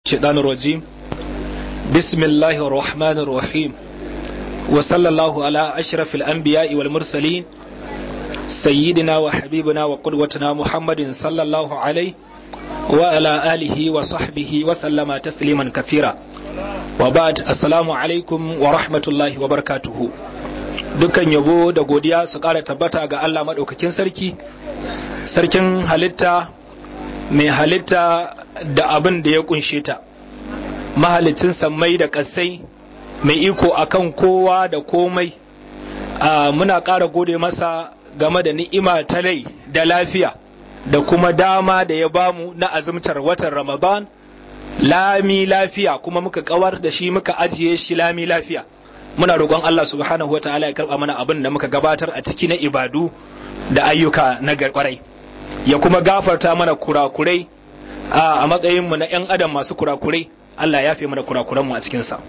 الشيطان الرجيم بسم الله الرحمن الرحيم وصلى الله على أشرف الأنبياء والمرسلين سيدنا وحبيبنا وقدوتنا محمد صلى الله عليه وعلى آله وصحبه وسلم تسليما كثيرا وبعد السلام عليكم ورحمة الله وبركاته dukkan yabo da godiya su ƙara tabbata ga Allah maɗaukakin sarki sarkin halitta mai halitta da abin da ya kunshe ta mahalicin sammai da ƙasai mai iko akan kowa da komai muna ƙara gode masa game da ni'ima ta rai da lafiya da kuma dama da ya bamu na azumtar watan ramadan lami lafiya kuma muka kawar da shi muka ajiye shi lami lafiya muna roƙon Allah subhanahu wa ta'ala ya karɓa mana abin da muka gabatar a ciki na ibadu da ayyuka na kwarai ya kuma gafarta mana kurakurai a matsayinmu na 'yan adam masu kurakurai Allah ya fi mana kurakuranmu a cikinsa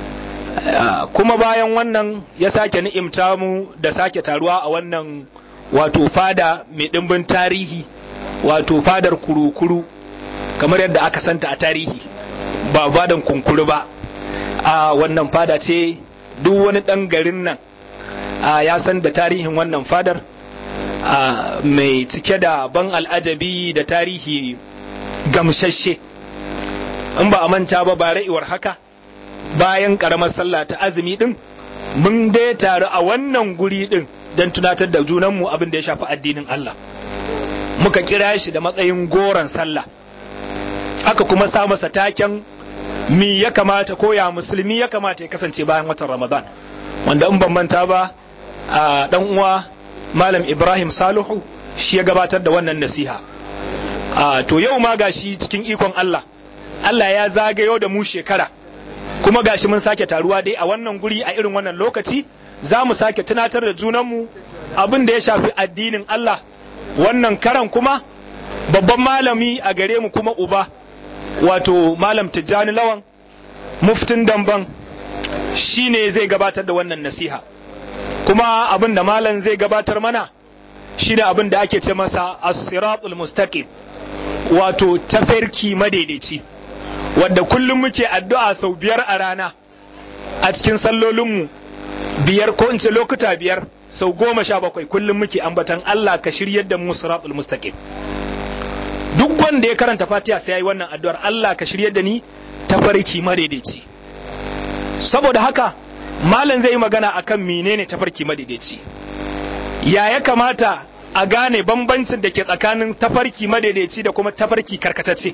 kuma bayan wannan ya sake ni'imta mu da sake taruwa a wannan wato fada mai ɗimbin tarihi wato fadar kurukuru kamar yadda aka santa a tarihi ba fadan kunkuru ba a wannan fada ce duk wani ɗan garin nan ya san da tarihin wannan fadar mai cike da ban al'ajabi da tarihi gamsashe in ba a manta ba ba ra'iwar haka bayan karamar sallah ta azumi din mun dai taru a wannan guri din don tunatar da junanmu abin da ya shafi addinin Allah muka kira shi da matsayin goron sallah aka kuma sa masa taken mi ya kamata ko ya musulmi ya kamata ya kasance bayan watan ramadan wanda in ban manta ba a dan uwa malam ibrahim salihu shi ya gabatar da wannan nasiha a to yau ma gashi cikin ikon Allah Allah ya zagayo da mu shekara kuma gashi mun sake taruwa dai a wannan guri a irin wannan lokaci za mu sake tunatar da junanmu abin da ya shafi addinin Allah wannan karan kuma babban malami a gare mu kuma uba wato malam tijjani lawan muftin damban shine zai gabatar da wannan nasiha kuma abin da malam zai gabatar mana shine abin da ake ce masa as-siratul mustaqim wato tafarki madaidaici wadda kullum muke addu'a sau biyar a rana a cikin sallolinmu biyar ko in ce lokuta biyar sau goma sha bakwai kullum muke ambatan Allah ka shiryar da mu siratul mustaqim duk wanda ya karanta fatiha sai yayi wannan addu'ar Allah ka shiryar da ni tafarki madaidaici saboda haka malam zai yi magana akan menene tafarki madaidaici ya ya kamata a gane bambancin da ke tsakanin tafarki madaidaici da kuma tafarki karkatacce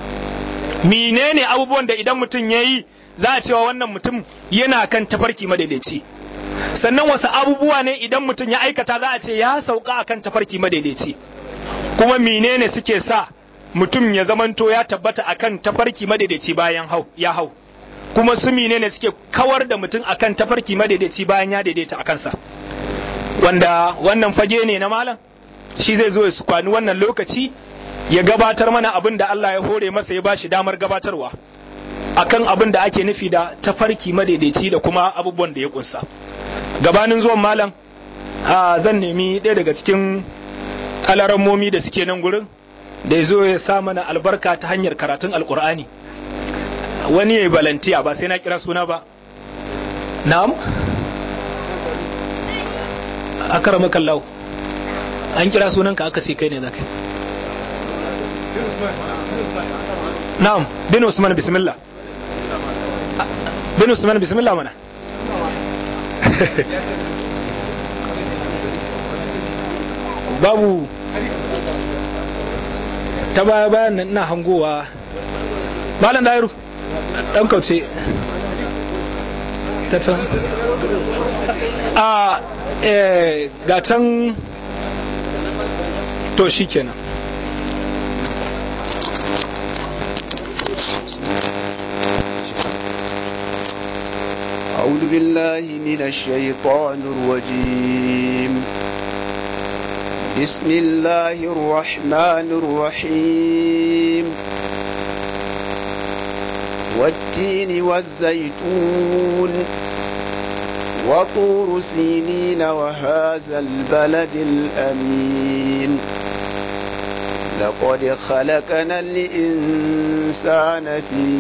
menene abubuwan da idan mutum ya yi za a cewa wannan mutum yana kan tafarki madaidaici sannan wasu abubuwa ne idan mutum ya aikata za a ce ya sauka akan tafarki madaidaici kuma menene suke sa mutum ya zamanto ya tabbata akan tafarki madaidaici bayan hau ya hau kuma su menene suke kawar da mutum akan tafarki madaidaici bayan ya daidaita a kansa wanda wannan fage ne na malam shi zai zo ya kwani wannan lokaci ya gabatar mana abin da Allah ya hore masa ya bashi damar gabatarwa akan abin da ake nufi da tafarki madaidaici da kuma abubuwan da ya kunsa gabanin zuwan malam zan nemi ɗaya daga cikin alarammomi da suke nan gurin da ya zo ya sa mana albarka ta hanyar karatun alkur'ani wani ya yi balantiya ba sai na kira suna ba na'am akara makallau an kira sunanka aka ce kai ne za ka na'am bin usman bismillah bin usman bismillah mana babu ta baya bayan nan ina hangowa malam dairu dan kauce ta can a ga can to shi kenan أعوذ بالله من الشيطان الرجيم بسم الله الرحمن الرحيم والتين والزيتون وطور سينين وهذا البلد الأمين لقد خلقنا الإنسان في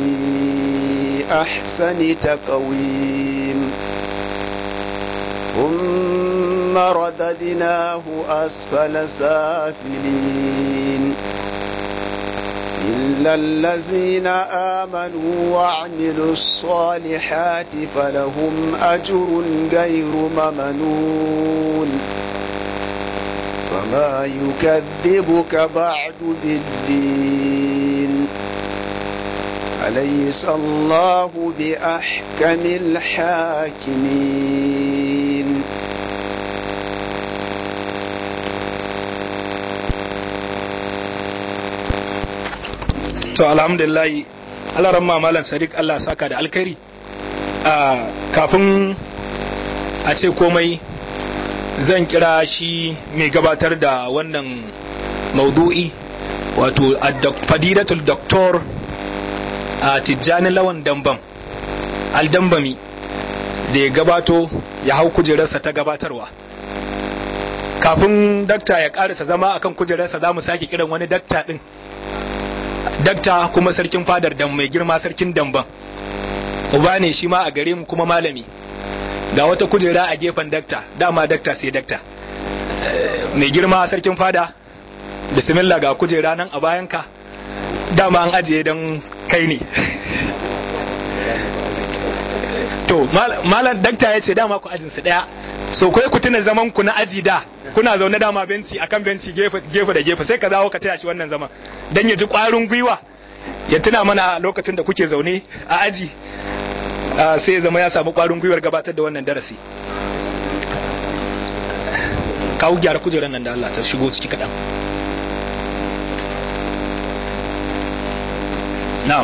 أحسن تقويم ثم رددناه أسفل سافلين إلا الذين آمنوا وعملوا الصالحات فلهم أجر غير ممنون وما يكذبك بعد بالدين أليس الله بأحكم الحاكمين to alhamdulillah Allah ramma malam sadiq Allah saka da alkhairi a kafin a ce komai zan kira shi mai gabatar da wannan maudu'i wato fadidatul doktor a tijjani lawan dambam aldambami da ya gabato ya hau kujerarsa ta gabatarwa kafin dakta ya karisa zama akan kujerarsa za mu sake kiran wani dakta din dakta kuma sarkin fadar dan mai girma sarkin damban uba ne shi ma a gare mu kuma malami ga wata kujera a gefen dakta dama dakta sai dakta mai girma sarkin fada bismillah ga kujera nan a bayanka dama an ajiye don kai ne to malam dakta ya ce dama ku ajinsu daya so kai ku tuna zaman ku na aji da kuna zaune dama benci akan benci gefe da gefe sai ka dawo ka taya shi wannan zaman dan ya ji kwarin gwiwa ya tuna mana lokacin da kuke zaune a aji sai ya zama ya samu kwarin gwiwar gabatar da wannan darasi kawo gyara kujerar nan da Allah ta shigo ciki kaɗan na'am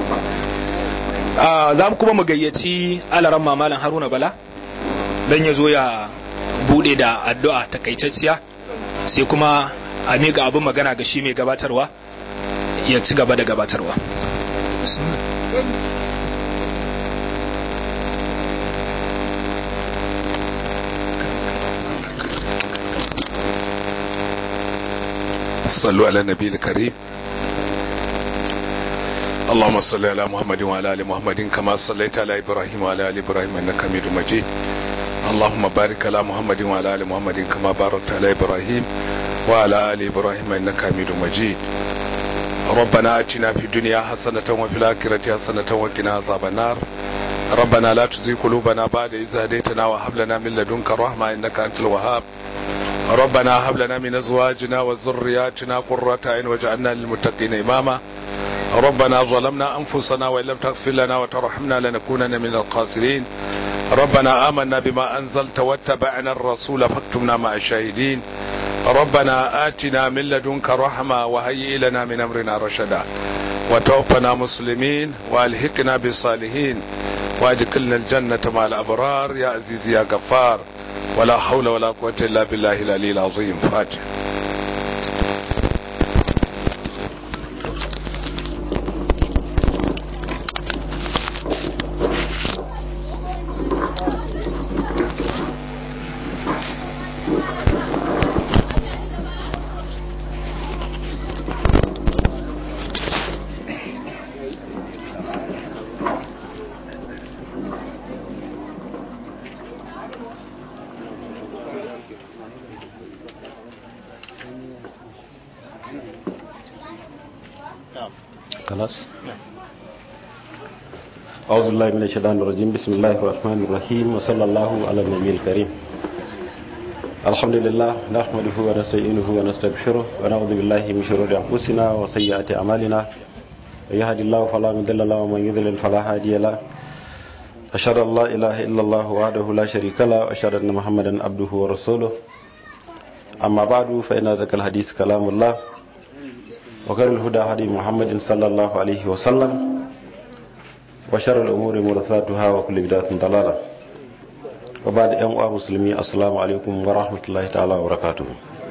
za mu kuma mu gayyaci alaran mamalan haruna bala don ya zo ya bude da addu'a takaitacciya sai kuma a miƙa abin magana ga shi mai gabatarwa ya ci gaba da gabatarwa صلوا على النبي الكريم اللهم صل على محمد وعلى ال محمد كما صليت على ابراهيم وعلى ال ابراهيم انك حميد مجيد اللهم بارك على محمد وعلى ال محمد كما باركت على ابراهيم وعلى ال ابراهيم انك حميد مجيد ربنا اتنا في الدنيا حسنه وفي الاخره حسنه وقنا عذاب النار ربنا لا تزغ قلوبنا بعد إذ هديتنا وهب لنا من لدنك رحمه انك انت الوهاب ربنا هب لنا من ازواجنا وذرياتنا قرة عين واجعلنا للمتقين اماما ربنا ظلمنا انفسنا وان لم تغفر لنا وترحمنا لنكونن من الخاسرين ربنا آمنا بما أنزلت واتبعنا الرسول فاكتبنا مع الشاهدين ربنا آتنا من لدنك رحمة وهيئ لنا من أمرنا رشدا وتوفنا مسلمين وألهكنا بالصالحين وادخلنا الجنة مع الأبرار يا عزيز يا غفار ولا حول ولا قوة إلا بالله العلي العظيم فاتح خلاص أعوذ بالله من الشيطان الرجيم بسم الله الرحمن الرحيم وصلى الله على النبي الكريم الحمد لله نحمده ونستعينه ونستغفره ونعوذ بالله من شرور أنفسنا وسيئات أعمالنا يهد الله فلا مضل له ومن يضلل فلا هادي له أشهد أن لا إله إلا الله وحده لا شريك له وأشهد أن محمدا عبده ورسوله أما بعد فإن ذكر الحديث كلام الله وخير الهدى هدي محمد صلى الله عليه وسلم وشر الأمور محدثاتها وكل بدعة ضلالة وبعد أن مسلمي السلام عليكم ورحمة الله تعالى وبركاته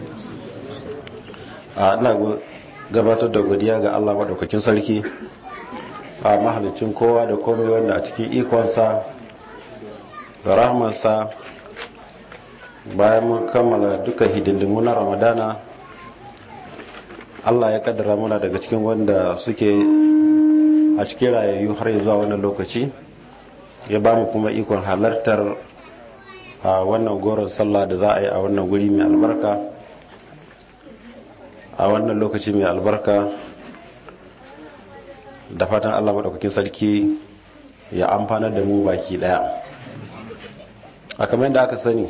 ina gabatar da godiya ga Allah madaukakin sarki a mahalicin kowa da komai wanda a cikin ikonsa da rahmansa bayan mun kammala duka hidindimu na ramadana Allah ya kaddara muna daga cikin wanda suke a cikin rayayyu har zuwa wannan lokaci ya ba mu kuma ikon halartar a wannan goron sallah da za a yi a wannan guri mai albarka a wannan lokaci mai albarka da fatan Allah maɗaukakin sarki ya amfanar da mu baki ɗaya a kamar yadda aka sani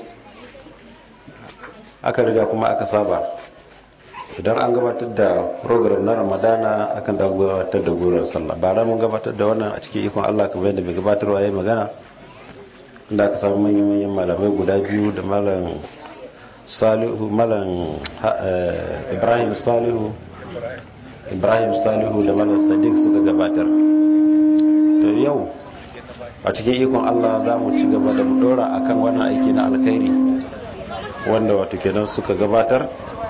aka riga kuma aka saba idan an gabatar da program na ramadana akan da gabatar da goron sallah ba mun gabatar da wannan a cikin ikon Allah kamar yadda mai gabatarwa ya yi magana inda aka samu manyan malamai guda biyu da malam salihu malam ibrahim salihu ibrahim salihu da malam sadiq suka gabatar to yau a cikin ikon Allah za mu ci gaba da dora akan wannan aiki na alkhairi wanda wato kenan suka gabatar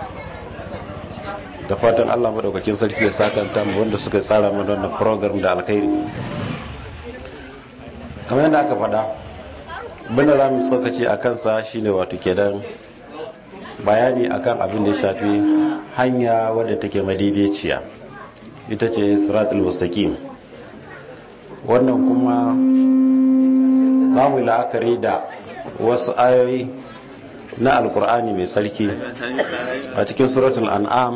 da fatan Allah madaukakin sarki ya sakanta mu wanda suka tsara mana wannan program da alkhairi kamar yadda aka faɗa abinda za mu tsokaci a kansa shine wato kenan bayani akan abin da ya shafi hanya wadda take madaidaiciya ita ce siratul mustaqim wannan kuma za mu la'akari da wasu ayoyi na alkur'ani mai sarki a cikin suratul an'am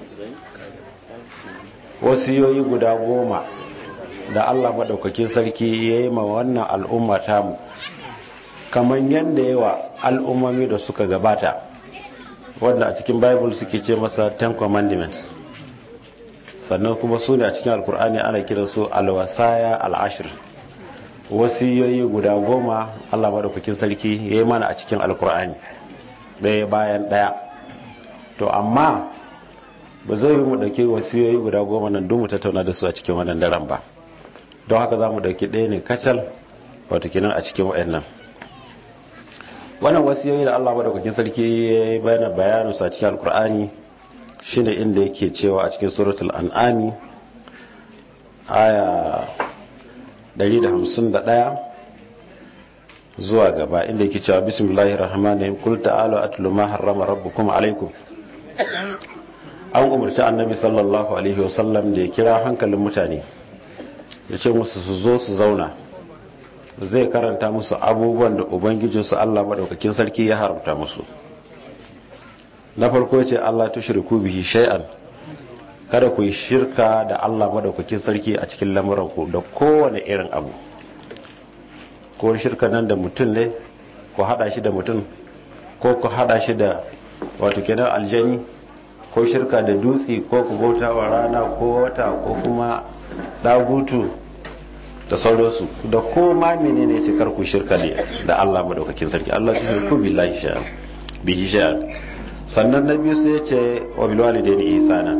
wasiyoyi guda goma da allah maɗaukakin sarki ya yi ma wannan al'umma tamu kamar yadda yawa al'ummomi da suka gabata wanda a cikin bible suke ce masa ten commandments sannan kuma su ne a cikin alkur'ani ana kiran su alwasaya al'ashir wasiyoyi guda goma allah maɗaukakin sarki ya yi mana a cikin alkur'ani ɗaya bayan ɗaya to amma ba zai yi mu ɗauki wasiyoyi guda goma nan don mu tattauna da su a cikin wannan daren ba don haka za mu ɗauki ɗaya ne kacal wato kinan a cikin wa'annan wannan wasiyoyi da Allah madaukakin sarki ya bayyana bayanin sa cikin alkur'ani shine inda yake cewa a cikin suratul an'ami aya 151 zuwa gaba inda yake cewa bismillahir rahmanir rahim kul ta'alu atlu ma harrama rabbukum alaikum an umarci annabi sallallahu alaihi wasallam da ya kira hankalin mutane ya ce musu su zo su zauna zai karanta musu abubuwan da ubangijinsu Allah maɗaukakin sarki ya haramta musu na farko ce Allah ta shirku bihi shay'an kada ku yi shirka da Allah maɗaukakin sarki a cikin lamuranku da kowane irin abu ko shirka nan da mutum ne ku hada shi da mutum ko ku hada shi da wato kenan aljani ko shirka da dutse ko ku bauta wa rana ko wata ko kuma dagutu da sauransu da koma menene ce karku shirka ne da Allah madaukakin sarki Allah shi shirku billahi sha'an bihi sha'an sannan na biyu sai ya ce wa bil walidaini ihsana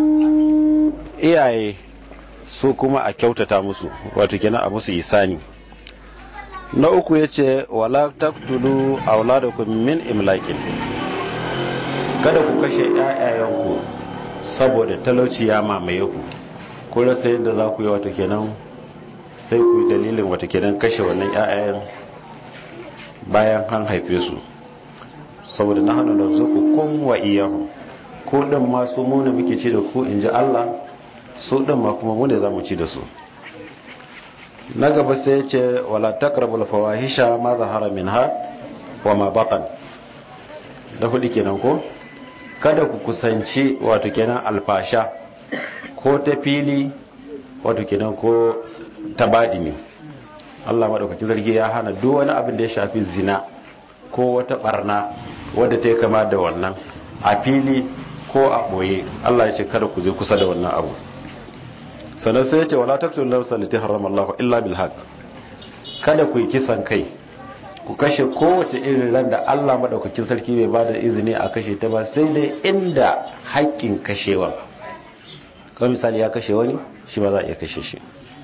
iyaye su kuma a kyautata musu wato kenan a musu ihsani na uku ya ce wala taqtulu auladakum min imlakin kada ku kashe ƴaƴayenku saboda talauci ya mamaye ku ko rasa yadda za ku yi wato kenan sai ku yi dalilin wata kenan kashe wannan 'ya'yan bayan an haife su saboda na hannun da zuku kun wa iyahu ko ɗin masu muna muke ci da ku in ji Allah su ɗin ma kuma mune za mu ci da su na gaba sai ya ce wala takrabul fawahisha ma zahara minha wa ma batan da hudu kenan ko kada ku kusanci wato kenan alfasha ko ta fili wato kenan ko ta badini Allah madaukakin zargi ya hana duk wani abin da ya shafi zina ko wata barna wadda ta yi kama da wannan a fili ko a boye Allah ya ce kada ku je kusa da wannan abu sannan sai ya ce wala taqtulun nafsa allati harrama Allah illa bil haqq kada ku yi kisan kai ku kashe kowace irin ran da Allah madaukakin sarki bai bada izini a kashe ta ba sai dai inda haƙƙin kashewa kamar misali ya kashe wani shi ba za a iya kashe shi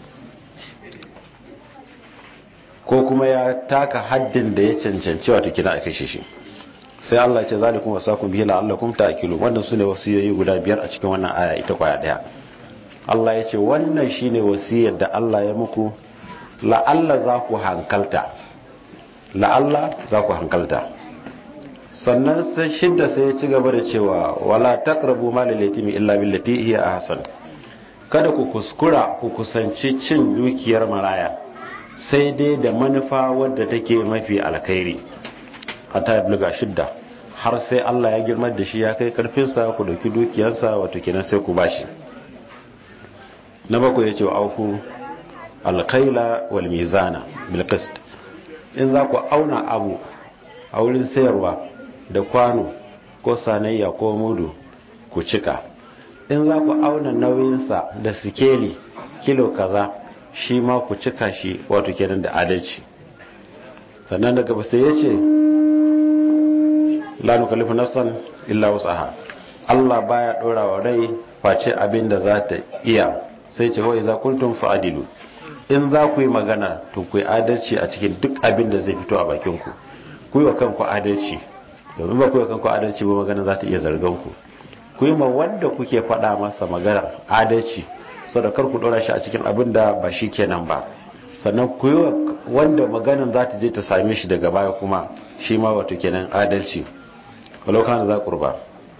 ko kuma ya taka haddin da ya cancanci wata kina a kashe shi sai Allah ya ce zalikum wasakum bihi la'allakum ta'qilun wannan sune wasiyoyi guda biyar a cikin wannan aya ita kwaya daya Allah ya ce wannan shine wasiyar da Allah ya muku la'alla za ku hankalta la'alla za ku hankalta sannan sai shidda sai ya ci gaba da cewa wala taqrabu malal yatimi illa billati hiya ahsan kada ku kuskura ku kusanci cin dukiyar maraya sai dai da manufa wadda take mafi alkhairi hatta ya shidda har sai Allah ya girma da shi ya kai karfinsa ku dauki dukiyarsa wato kenan sai ku bashi na bakwai ya ce wa auku alkaila wal mizana bil qist in za ku auna abu a wurin sayarwa da kwano ko sanayya ko mudu ku cika in za ku auna nauyinsa da sikeli kilo kaza shi ma ku cika shi wato kenan da adalci sannan daga sai ya ce la nukallifu nafsan illa wasaha Allah baya dora wa rai face abin da za ta iya sai ce wai za kuntum fa'adilu in za ku yi magana to ku yi adalci a cikin duk abin da zai fito a bakin ku ku yi wa kanku adalci domin ba ku yi wa kanku adalci ba magana za ta iya zargan ku ku yi ma wanda kuke faɗa masa maganar adalci saboda kar ku dora shi a cikin abin da ba shi kenan ba sannan ku yi wanda maganan za ta je ta same shi daga baya kuma shi ma wato kenan adalci walau kana za kurba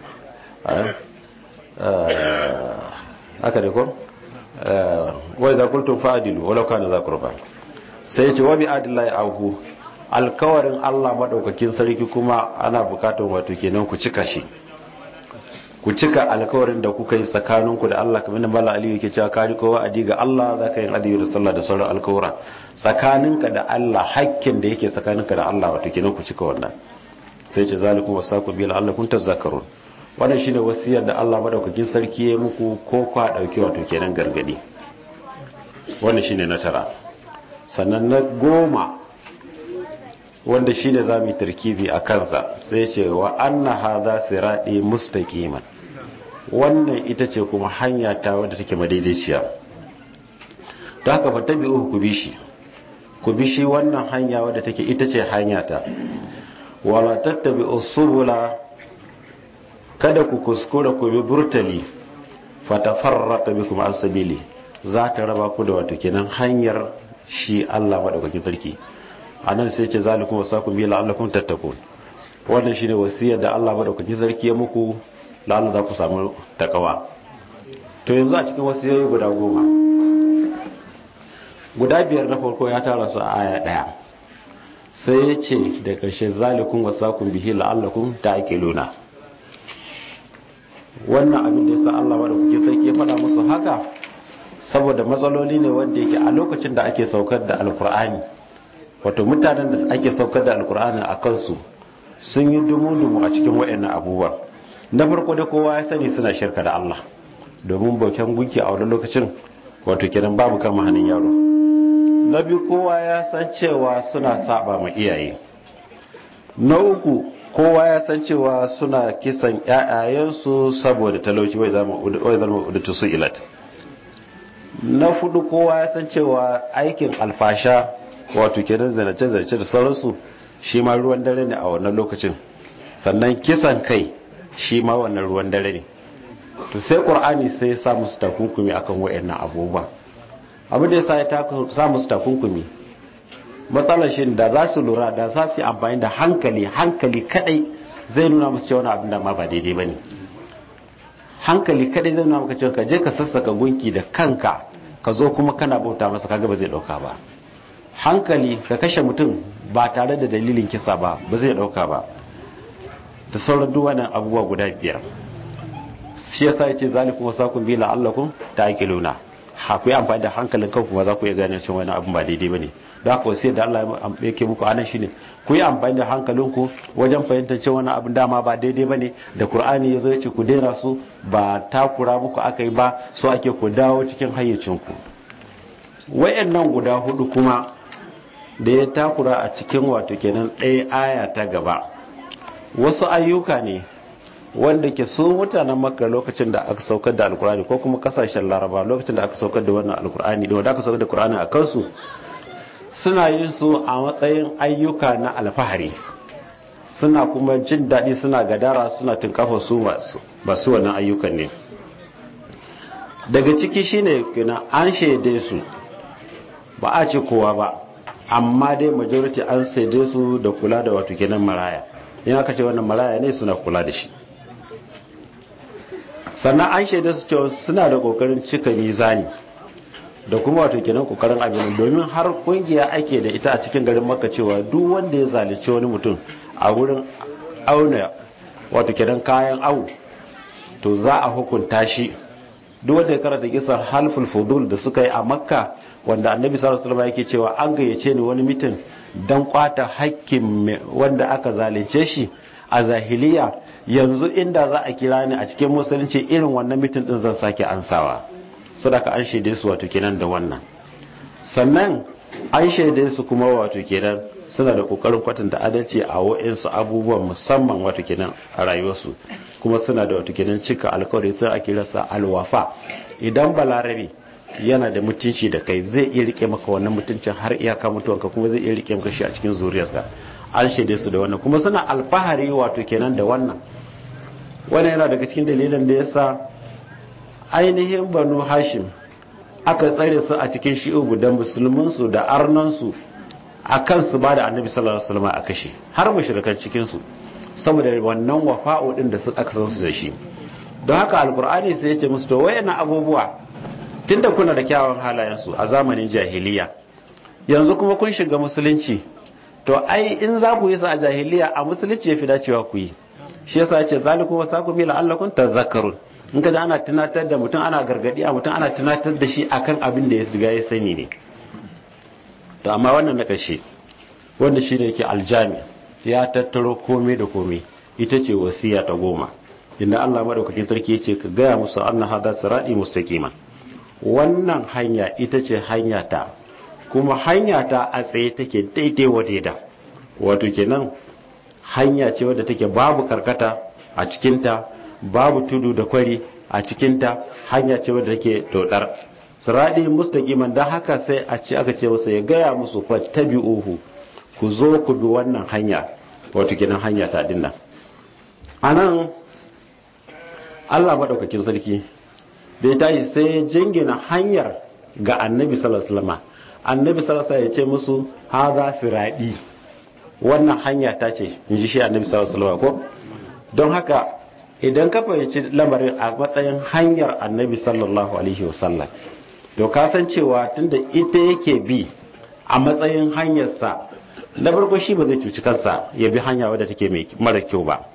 haka ne ko wai za kultun fa'adilu walau kana za kurba sai ce wa bi adillahi ahu alkawarin Allah madaukakin sarki kuma ana bukatun wato kenan ku cika shi ku cika alkawarin da kuka yi tsakaninku da Allah kamar da Mala Aliyu yake cewa kari kowa adi ga Allah za ka yi adiyu da sallah da sauran alkawura tsakaninka da Allah hakkin da yake tsakaninka da Allah wato kenan ku cika wannan sai ce zalikum wasaku bil Allah kun tazakkarun wannan shine wasiyar da Allah madaukakin sarki ya muku ko kwa dauki wato kenan gargadi wannan shine na tara sannan na goma wanda shine zamu yi tarkizi a kansa sai ce wa anna hadha sirati mustaqiman wannan ita ce kuma hanya ta wadda take madaidaiciya ta haka fa tabi'u ku bi shi ku bi shi wannan hanya wadda take ita ce hanya ta wala tattabi'u subula kada ku kuskura ku bi burtali fatafarraqa bikum an sabili za ta raba ku da wato kenan hanyar shi Allah madaukakin sarki anan sai ce zalikum wasakum bi la'allakum tattaqun wannan shine wasiyar da Allah madaukakin sarki ya muku la'alla za ku samu takawa to yanzu a cikin wasiyoyi guda goma guda biyar na farko ya tara su a aya daya sai ya ce da ƙarshe zalikun wasakun bihi la'allakun ta ake luna wannan abin da ya sa Allah wadda kuke sarki ya faɗa musu haka saboda matsaloli ne wanda yake a lokacin da ake saukar da alkur'ani wato mutanen da ake saukar da alkur'ani a kansu sun yi dumu-dumu a cikin wa'annan abubuwan na farko da kowa ya sani suna shirka da Allah domin bauken gunki a wani lokacin wato kenan babu kama hannun yaro na biyu kowa ya san cewa suna saba ma iyaye na uku kowa ya san cewa suna kisan ƴaƴayensu saboda talauci wai zama udatu su ilat na fudu kowa ya san cewa aikin alfasha wato kenan zanace-zanace da sauransu shi ma ruwan dare ne a wannan lokacin sannan kisan kai shi ma wannan ruwan dare ne to sai qur'ani sai ya sa musu takunkumi akan wayannan abubuwa abu da yasa ya sa musu takunkumi matsalar shi da za su lura da za su yi amfani da hankali hankali kadai zai nuna musu cewa abin da ma ba daidai bane hankali kadai zai nuna maka cewa ka je ka sassaka gunki da kanka ka zo kuma kana bauta masa kaga ba zai dauka ba hankali ka kashe mutum ba tare da dalilin kisa ba ba zai dauka ba da sauran duk wannan abubuwa guda biyar shi yasa yace zalikum wasakum bi la'allakum ta'qiluna ha ku yi amfani da hankalin kanku ma za ku iya gane cewa wani abin ba daidai bane da haka sai da Allah yake muku anan shine ku yi amfani da hankalinku wajen fahimtar cewa wani abin dama ba daidai bane da Qur'ani yazo yace ku daina su ba takura muku akai ba so ake ku dawo cikin hayyacinku wayannan guda hudu kuma da ya takura a cikin wato kenan ɗaya aya ta gaba wasu ayyuka ne wanda ke su mutanen makka lokacin da aka saukar da alkurani ko kuma kasashen laraba lokacin da aka saukar da wannan alkurani da wanda aka saukar da kurani a kansu suna yin su a matsayin ayyuka na alfahari suna kuma jin daɗi suna gadara suna tunkafa su masu wannan ayyukan ne daga ciki shine kina an shaide su ba a ce kowa ba amma dai majority an shaide su da kula da wato kenan maraya in aka ce wannan maraya ne suna kula da shi sannan an shaida su cewa suna da kokarin cika mizani da kuma wato kenan kokarin abin domin har kungiya ake da ita a cikin garin maka cewa duk wanda ya zalunci wani mutum a wurin auna wato kenan kayan awu to za a hukunta shi duk wanda ya karanta kisar halful fudul da suka yi a makka wanda annabi sallallahu alaihi wasallam yake cewa an gayyace ni wani mutum dan kwata hakkin wanda aka zalunce shi a zahiliya yanzu inda za a kira ni a cikin musulunci irin wannan mutum din zan sake ansawa sadaka an shaide su wato kenan da wannan sannan an shaide su kuma wato kenan suna da kokarin kwatanta adalci a wa'insu abubuwan musamman wato kenan a rayuwarsu kuma suna da wato kenan cika alkawari sai a kira sa alwafa idan balarabe yana da mutunci da kai zai iya rike maka wannan mutuncin har iyaka mutuwanka kuma zai iya rike maka shi a cikin zuriyarsa an shaide su da wannan kuma suna alfahari wato kenan da wannan wannan yana daga cikin dalilin da yasa ainihin banu hashim aka tsare su a cikin shi'ubu da musulmansu da arnansu a kan su ba da annabi sallallahu alaihi wasallam a kashe har mushrikan cikin su saboda wannan wafa'u din da aka san su da shi don haka alkur'ani sai ya ce musu to wayannan abubuwa tunda kuna da kyawun halayen su a zamanin jahiliya yanzu kuma kun shiga musulunci to ai in za ku yi su a jahiliya a musulunci ya fi dacewa ku yi shi yasa ya ce zalikum wasakum bi la'allakum tadhakkarun in ka ana tunatar da mutum ana gargadi a mutum ana tunatar da shi akan abin da ya shiga ya sani ne to amma wannan na ƙarshe wanda shi ne yake aljami ya tattaro komai da komai ita ce wasiya ta goma inda Allah madaukakin sarki ya ce ka gaya musu anna hada sirati mustaqima wannan hanya ita ce hanya ta kuma hanya ta a tsaye take daidai wa daida wato kenan hanya ce wadda take babu karkata a cikinta babu tudu da kwari a cikinta hanya ce wadda take dodar siradi mustaqiman dan haka sai a ce aka ce masa ya gaya musu fattabi'uhu ku zo ku bi wannan hanya wato kenan hanya ta dinnan anan Allah madaukakin sarki da ya tashi sai ya jingina hanyar ga annabi sallallahu alaihi wasallam annabi sallallahu alaihi wasallam ya ce musu hadha siradi wannan hanya ta ce in ji shi annabi sallallahu alaihi wasallam ko don haka idan ka fahimci lamarin a matsayin hanyar annabi sallallahu alaihi wasallam to ka san cewa tunda ita yake bi a matsayin hanyarsa na farko shi ba zai cuci kansa ya bi hanya wadda take mara kyau ba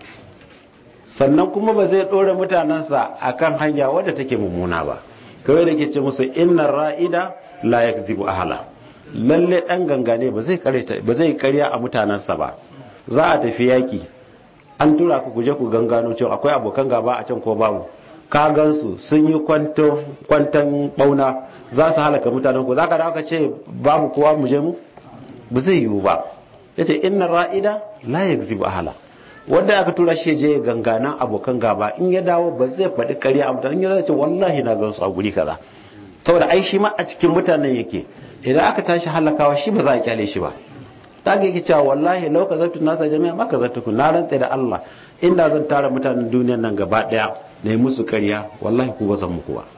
sannan kuma ba zai ɗora mutanensa a kan hanya wadda take mummuna ba kawai da ke ce musu inna ra'ida la yakzibu ahala lalle ɗan gangane ba zai karya a mutanensa ba za a tafi yaki an tura ku kuje ku gangano cewa akwai abokan gaba a can ko babu ka gansu sun yi kwantan bauna za su halaka mutanen ku za ka dawo ka ce babu kowa mu je mu ba zai yiwu ba ya ce inna ra'ida la yakzibu ahala wanda aka tura shi je ganganan abokan gaba in ya dawo ba zai faɗi ƙarya a mutanen ya ce wallahi na gansu a guri kaza saboda ai shi ma a cikin mutanen yake idan aka tashi halakawa shi ba za a kyale shi ba ta ga yake cewa wallahi lau ka zartu nasa jami'a maka zartu ku na rantsa da Allah inda zan tara mutanen duniyan nan gaba daya na yi musu ƙarya wallahi ku ba zan muku ba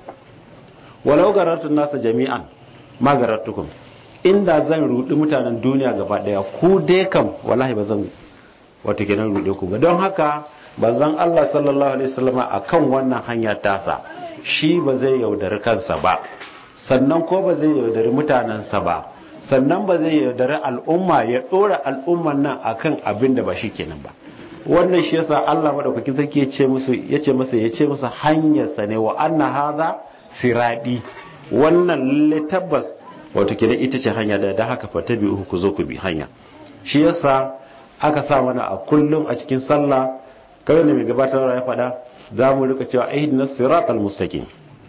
walau garartu nasa jami'an ma garartukum inda zan rudi mutanen duniya gaba daya ku dai kam wallahi ba zan wato kenan rude ku ba don haka bazan Allah sallallahu alaihi wasallam akan wannan hanya tasa shi ba zai yaudari kansa ba sannan ko ba zai yaudari mutanensa ba sannan ba zai yaudari al'umma ya dora al'umman nan akan abin da ba shi kenan ba wannan shi yasa Allah madaukakin sarki ya ce musu ya ce masa ya ce musu hanyar sa ne wa anna hadha siradi wannan lalle tabbas wato kenan ita ce hanya da da haka fatabi uku ku zo ku bi hanya shi yasa aka sa mana a kullum a cikin sallah kawai da mai gabatar ya faɗa za mu rika cewa ahdina siratal mustaqim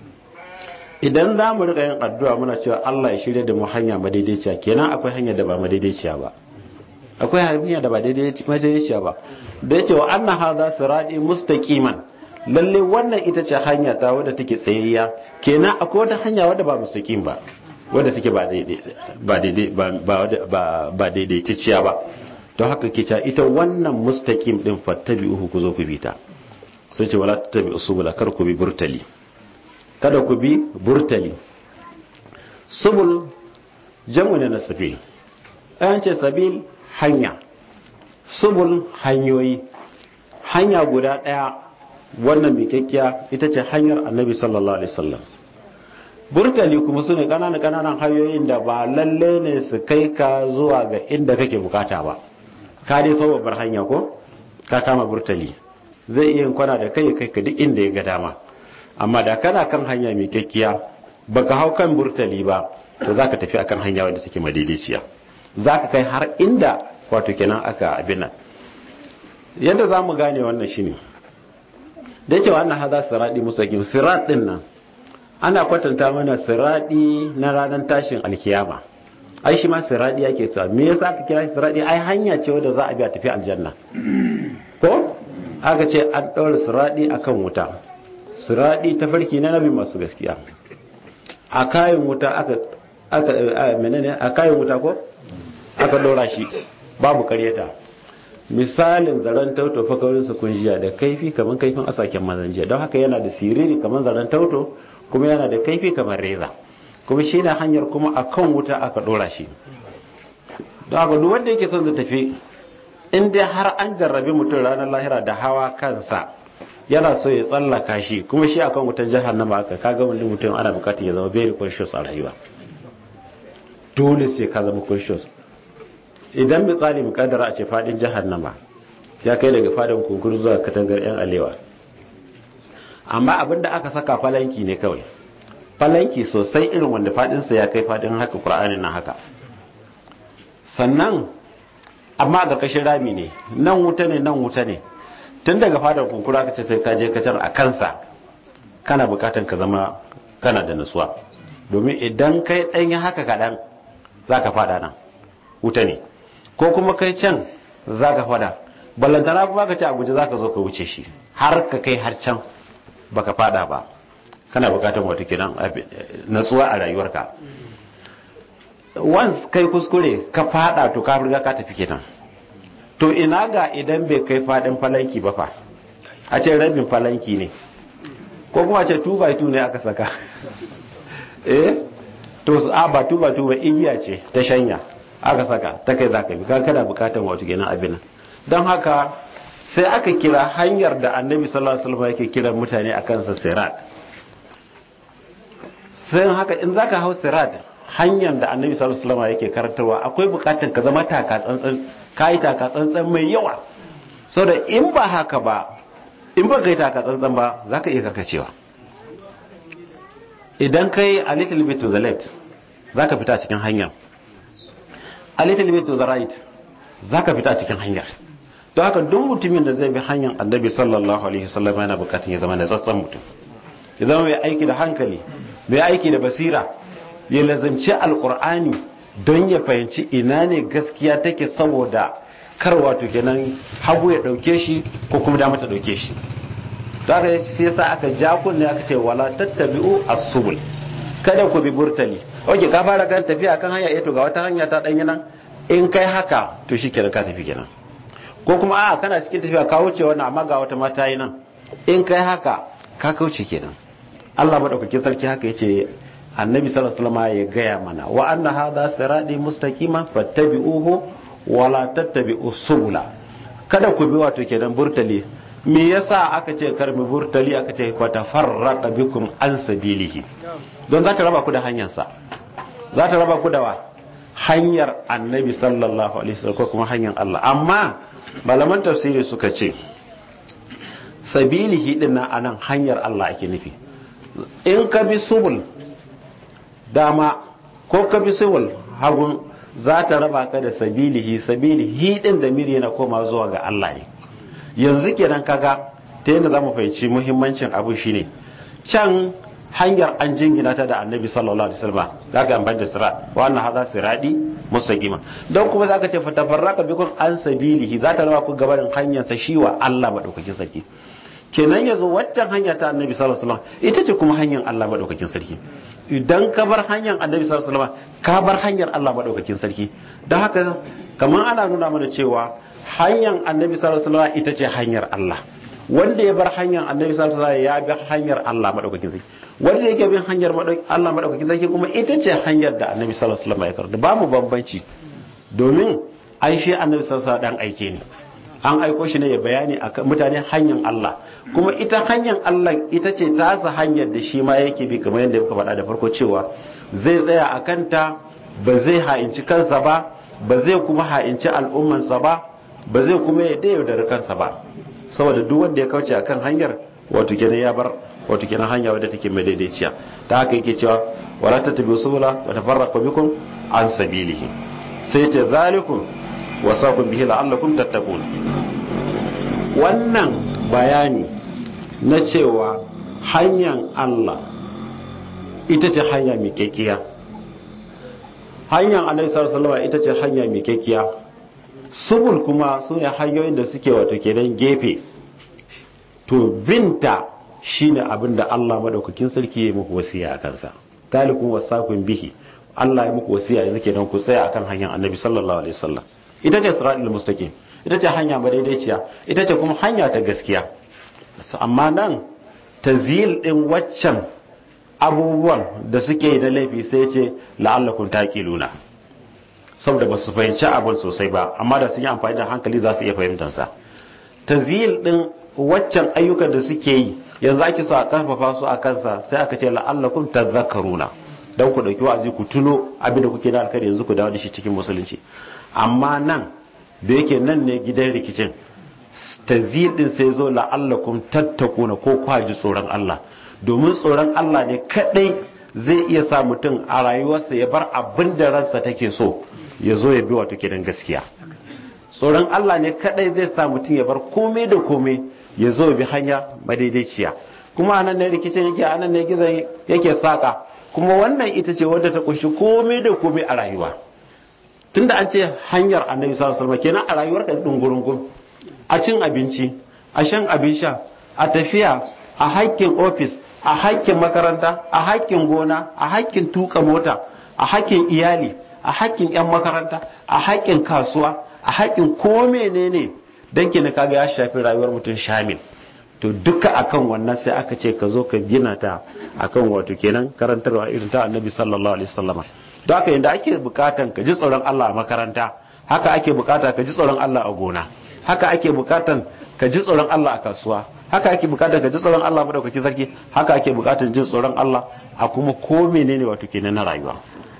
idan za mu rika yin addu'a muna cewa Allah ya shirya da mu hanya madaidaiciya kenan akwai hanya da ba madaidaiciya ba akwai hanya da ba madaidaiciya ba da yace wa anna hadha sirati mustaqiman lalle wannan ita ce hanya ta wadda take tsayayya kenan akwai wata hanya wadda ba mustaqim ba wadda take ba daidai ba daidai ba ba daidaitacciya ba don haka ke cewa ita wannan mustaqim din fattabi'uhu ku zo ku bi ta sai ce wala tattabi'u subula kar ku bi burtali kada ku bi burtali subul jamu ne na sabil an ce sabil hanya subul hanyoyi hanya guda ɗaya wannan miƙaƙƙiya ita ce hanyar annabi sallallahu alaihi wasallam burtali kuma su ne ƙananan ƙananan hanyoyin da ba lalle ne su kai ka zuwa ga inda kake bukata ba ka dai sau babbar hanya ko ka kama burtali zai iya kwana da kai kai ka duk inda ya ga dama amma da kana kan hanya mai kyakkiya baka hau kan burtali ba to zaka tafi akan hanya wadda take madaidaiciya zaka kai har inda wato kenan aka abin nan yadda za mu gane wannan shine da yake wannan haza siradi mustaqim sirat din nan ana kwatanta mana siradi na ranar tashin alkiyama ai shi ma siradi yake cewa me yasa aka kira shi siradi ai hanya ce wadda za a bi a tafi aljanna ko aka ce an ɗaura siradi akan wuta siradi ta farki na nabi masu gaskiya a kayan wuta aka aka menene a kayan wuta ko aka ɗora shi babu karyata misalin zaren tauto fakarin su kunjiya da kaifi kamar kaifin asaken mazanjiya don haka yana da siriri kamar zaren tauto kuma yana da kaifi kamar reza kuma shi na hanyar kuma a kan wuta aka dora shi don haka duk wanda yake son zai tafi in dai har an jarrabi mutum ranar lahira da hawa kansa yana so ya tsallaka shi kuma shi akan wutan jahannama aka kaga wani mutum ana bukatar ya zama very conscious a rayuwa dole sai ka zama conscious idan misali mukaddara a ce fadin jahannama ya kai daga fadin kunkuru zuwa katangar yan alewa amma abinda aka saka falanki ne kawai falanki sosai irin wanda fadinsa ya kai fadin haka qur'anin nan haka sannan amma a ƙarƙashin rami ne nan wuta ne nan wuta ne tun daga fadar kunkuru aka ce sai ka je ka can a kansa kana bukatan ka zama kana da nutsuwa domin idan kai ɗanyi haka kaɗan za ka fada nan wuta ne ko kuma kai can za ka fada ballantana kuma ka ce a guje za ka zo ka wuce shi har ka kai har can baka fada ba kana bukatan wata kenan natsuwa a rayuwarka once kai kuskure ka fada to ka riga ka tafi kenan to ina ga idan bai kai fadin falanki ba fa a ce rabin falanki ne ko kuma a ce 2 by 2 ne aka saka eh to a ba 2 by 2 ba igiya ce ta shanya aka saka ta kai zaka bi kana bukatan wato kenan abin don haka sai aka kira hanyar da annabi sallallahu alaihi wasallam yake kiran mutane akan sa sirat sai haka in zaka hau sirat hanyar da annabi sallallahu alaihi wasallam yake karantarwa akwai bukatan ka zama taka tsantsan kai taka tsantsan mai yawa saboda in ba haka ba in ba kai taka tsantsan ba zaka iya karkacewa idan kai a little bit to the left zaka fita cikin hanyar a little bit to the right zaka fita cikin hanyar don haka duk mutumin da zai bi hanyar annabi sallallahu alaihi wasallam yana bukatun ya zama na tsatsan mutum ya zama mai aiki da hankali mai aiki da basira ya lazanci alkur'ani don ya fahimci ina ne gaskiya take saboda kar wato kenan hagu ya dauke shi ko kuma dama ta dauke shi don haka sai yasa aka ja kunne aka ce wala tattabi'u as-subul kada ku bi burtali oke ka fara kan tafiya kan hanya to ga wata hanya ta danyi nan in kai haka to shikenan ka tafi kenan ko kuma a kana cikin tafiya ka wuce wannan amma ga wata mata yi nan in kai haka ka kauce kenan Allah madaukakin sarki haka yace annabi sallallahu alaihi wasallam ya gaya mana wa anna hadha sirati mustaqima fattabi'uhu wa la tattabi'u subula kada ku bi wato kenan burtali me yasa aka ce karmi burtali aka ce fa tafarraqa bikum an sabilihi don za ta raba ku da hanyar sa za ta raba ku da wa hanyar annabi sallallahu alaihi wasallam ko kuma hanyar Allah amma malaman tafsiri suka ce sabilihi din nan anan hanyar Allah ake nufi in ka bi subul dama ko ka bi subul hagun za ta raba ka da sabilihi sabilihi din da miri yana koma zuwa ga Allah ne yanzu kenan kaga ta yadda zamu fahimci muhimmancin abu shine can hanyar an jingina ta da annabi sallallahu alaihi wasallam zaka amfani da sirat wa anna hadha siradi mustaqima don kuma zaka ce fatafarraka bikum an sabilihi za ta raba ku gabarin hanyar sa shi wa Allah madaukakin sarki kenan yazo waccan hanya ta annabi sallallahu alaihi wasallam ita ce kuma hanyar Allah madaukakin sarki idan ka bar hanyar annabi sallallahu alaihi wasallam ka bar hanyar Allah madaukakin sarki don haka kamar ana nuna mana cewa hanyar annabi sallallahu alaihi wasallam ita ce hanyar Allah wanda ya bar hanyar annabi sallallahu alaihi wasallam ya bi hanyar Allah madaukakin sarki wanda yake bin hanyar Allah madaukakin sarki kuma ita ce hanyar da annabi sallallahu alaihi wasallam ya karanta ba mu bambanci domin ai shi annabi sallallahu dan aike ne an aiko shi ne ya bayani akan mutane hanyar Allah kuma ita hanyar Allah ita ce tasa hanyar da shi ma yake bi kamar yadda muka faɗa da farko cewa zai tsaya a kanta ba zai ha'inci kansa ba ba zai kuma ha'inci al'ummansa ba ba zai kuma ya yaudari kansa ba saboda duk wanda ya kauce akan hanyar wato kenan ya bar wato kenan hanya wadda take mai daidaiciya ta haka yake cewa wala tattabi'u subula wa tafarraqu bikum an sabilihi sai ta zalikum wasakum bihi la'allakum tattaqun wannan bayani na cewa hanyar Allah ita ce hanya mai kekiya hanyar annabi sallallahu alaihi ita ce hanya mai kekiya subul kuma su ne hanyoyin da suke wato kenan gefe to binta shine abin da Allah madaukakin sarki ya muku wasiya a kansa talikun wasakun bihi Allah ya muku wasiya yanzu kenan ku tsaya akan hanyar annabi sallallahu alaihi wasallam ita ce siratul mustaqim ita ce hanya madaidaiciya ita ce kuma hanya ta gaskiya amma nan tazil din waccan abubuwan da suke da laifi sai ce la'allakum taqiluna saboda ba su fahimci abin sosai ba amma da sun yi amfani da hankali za su iya fahimtar sa tazil din waccan ayyukan da suke yi yanzu ake so a karfafa su a kansa sai aka ce la'allakum tadhakkaruna dan ku dauki wa'azi ku tuno abin da kuke da alkhairi yanzu ku dawo da shi cikin musulunci amma nan da yake nan ne gidan rikicin tazil din sai zo la'allakum tattakuna ko kwaji tsoron Allah domin tsoron Allah ne kadai zai iya sa mutum a rayuwarsa ya bar abin da ransa take so ya zo ya bi wato kidan gaskiya tsoron Allah ne kadai zai sa mutum ya bar komai da komai ya zo ya bi hanya madaidaiciya kuma anan ne rikicin yake anan ne gizon yake saka kuma wannan ita ce wadda ta kunshi komai da komai a rayuwa tunda an ce hanyar annabi sallallahu alaihi wasallam kenan a rayuwar ka dungurungun a cin abinci a shan abin sha a tafiya a haƙƙin ofis a haƙƙin makaranta a haƙƙin gona a haƙƙin tuka mota a haƙƙin iyali a haƙƙin yan makaranta a haƙƙin kasuwa a haƙƙin ko menene dan kina kaga ya shafi rayuwar mutum shamil to duka akan wannan sai aka ce ka zo ka gina ta akan wato kenan karantarwa irin ta annabi sallallahu alaihi wasallam don haka yadda ake bukatan ka ji tsoron Allah a makaranta haka ake bukata ka ji tsoron Allah a gona haka ake bukatan ka ji tsoron Allah a kasuwa haka ake bukatan ka ji tsoron Allah madaukaki sarki haka ake bukatan jin tsoron Allah a kuma ko menene wato kenan na rayuwa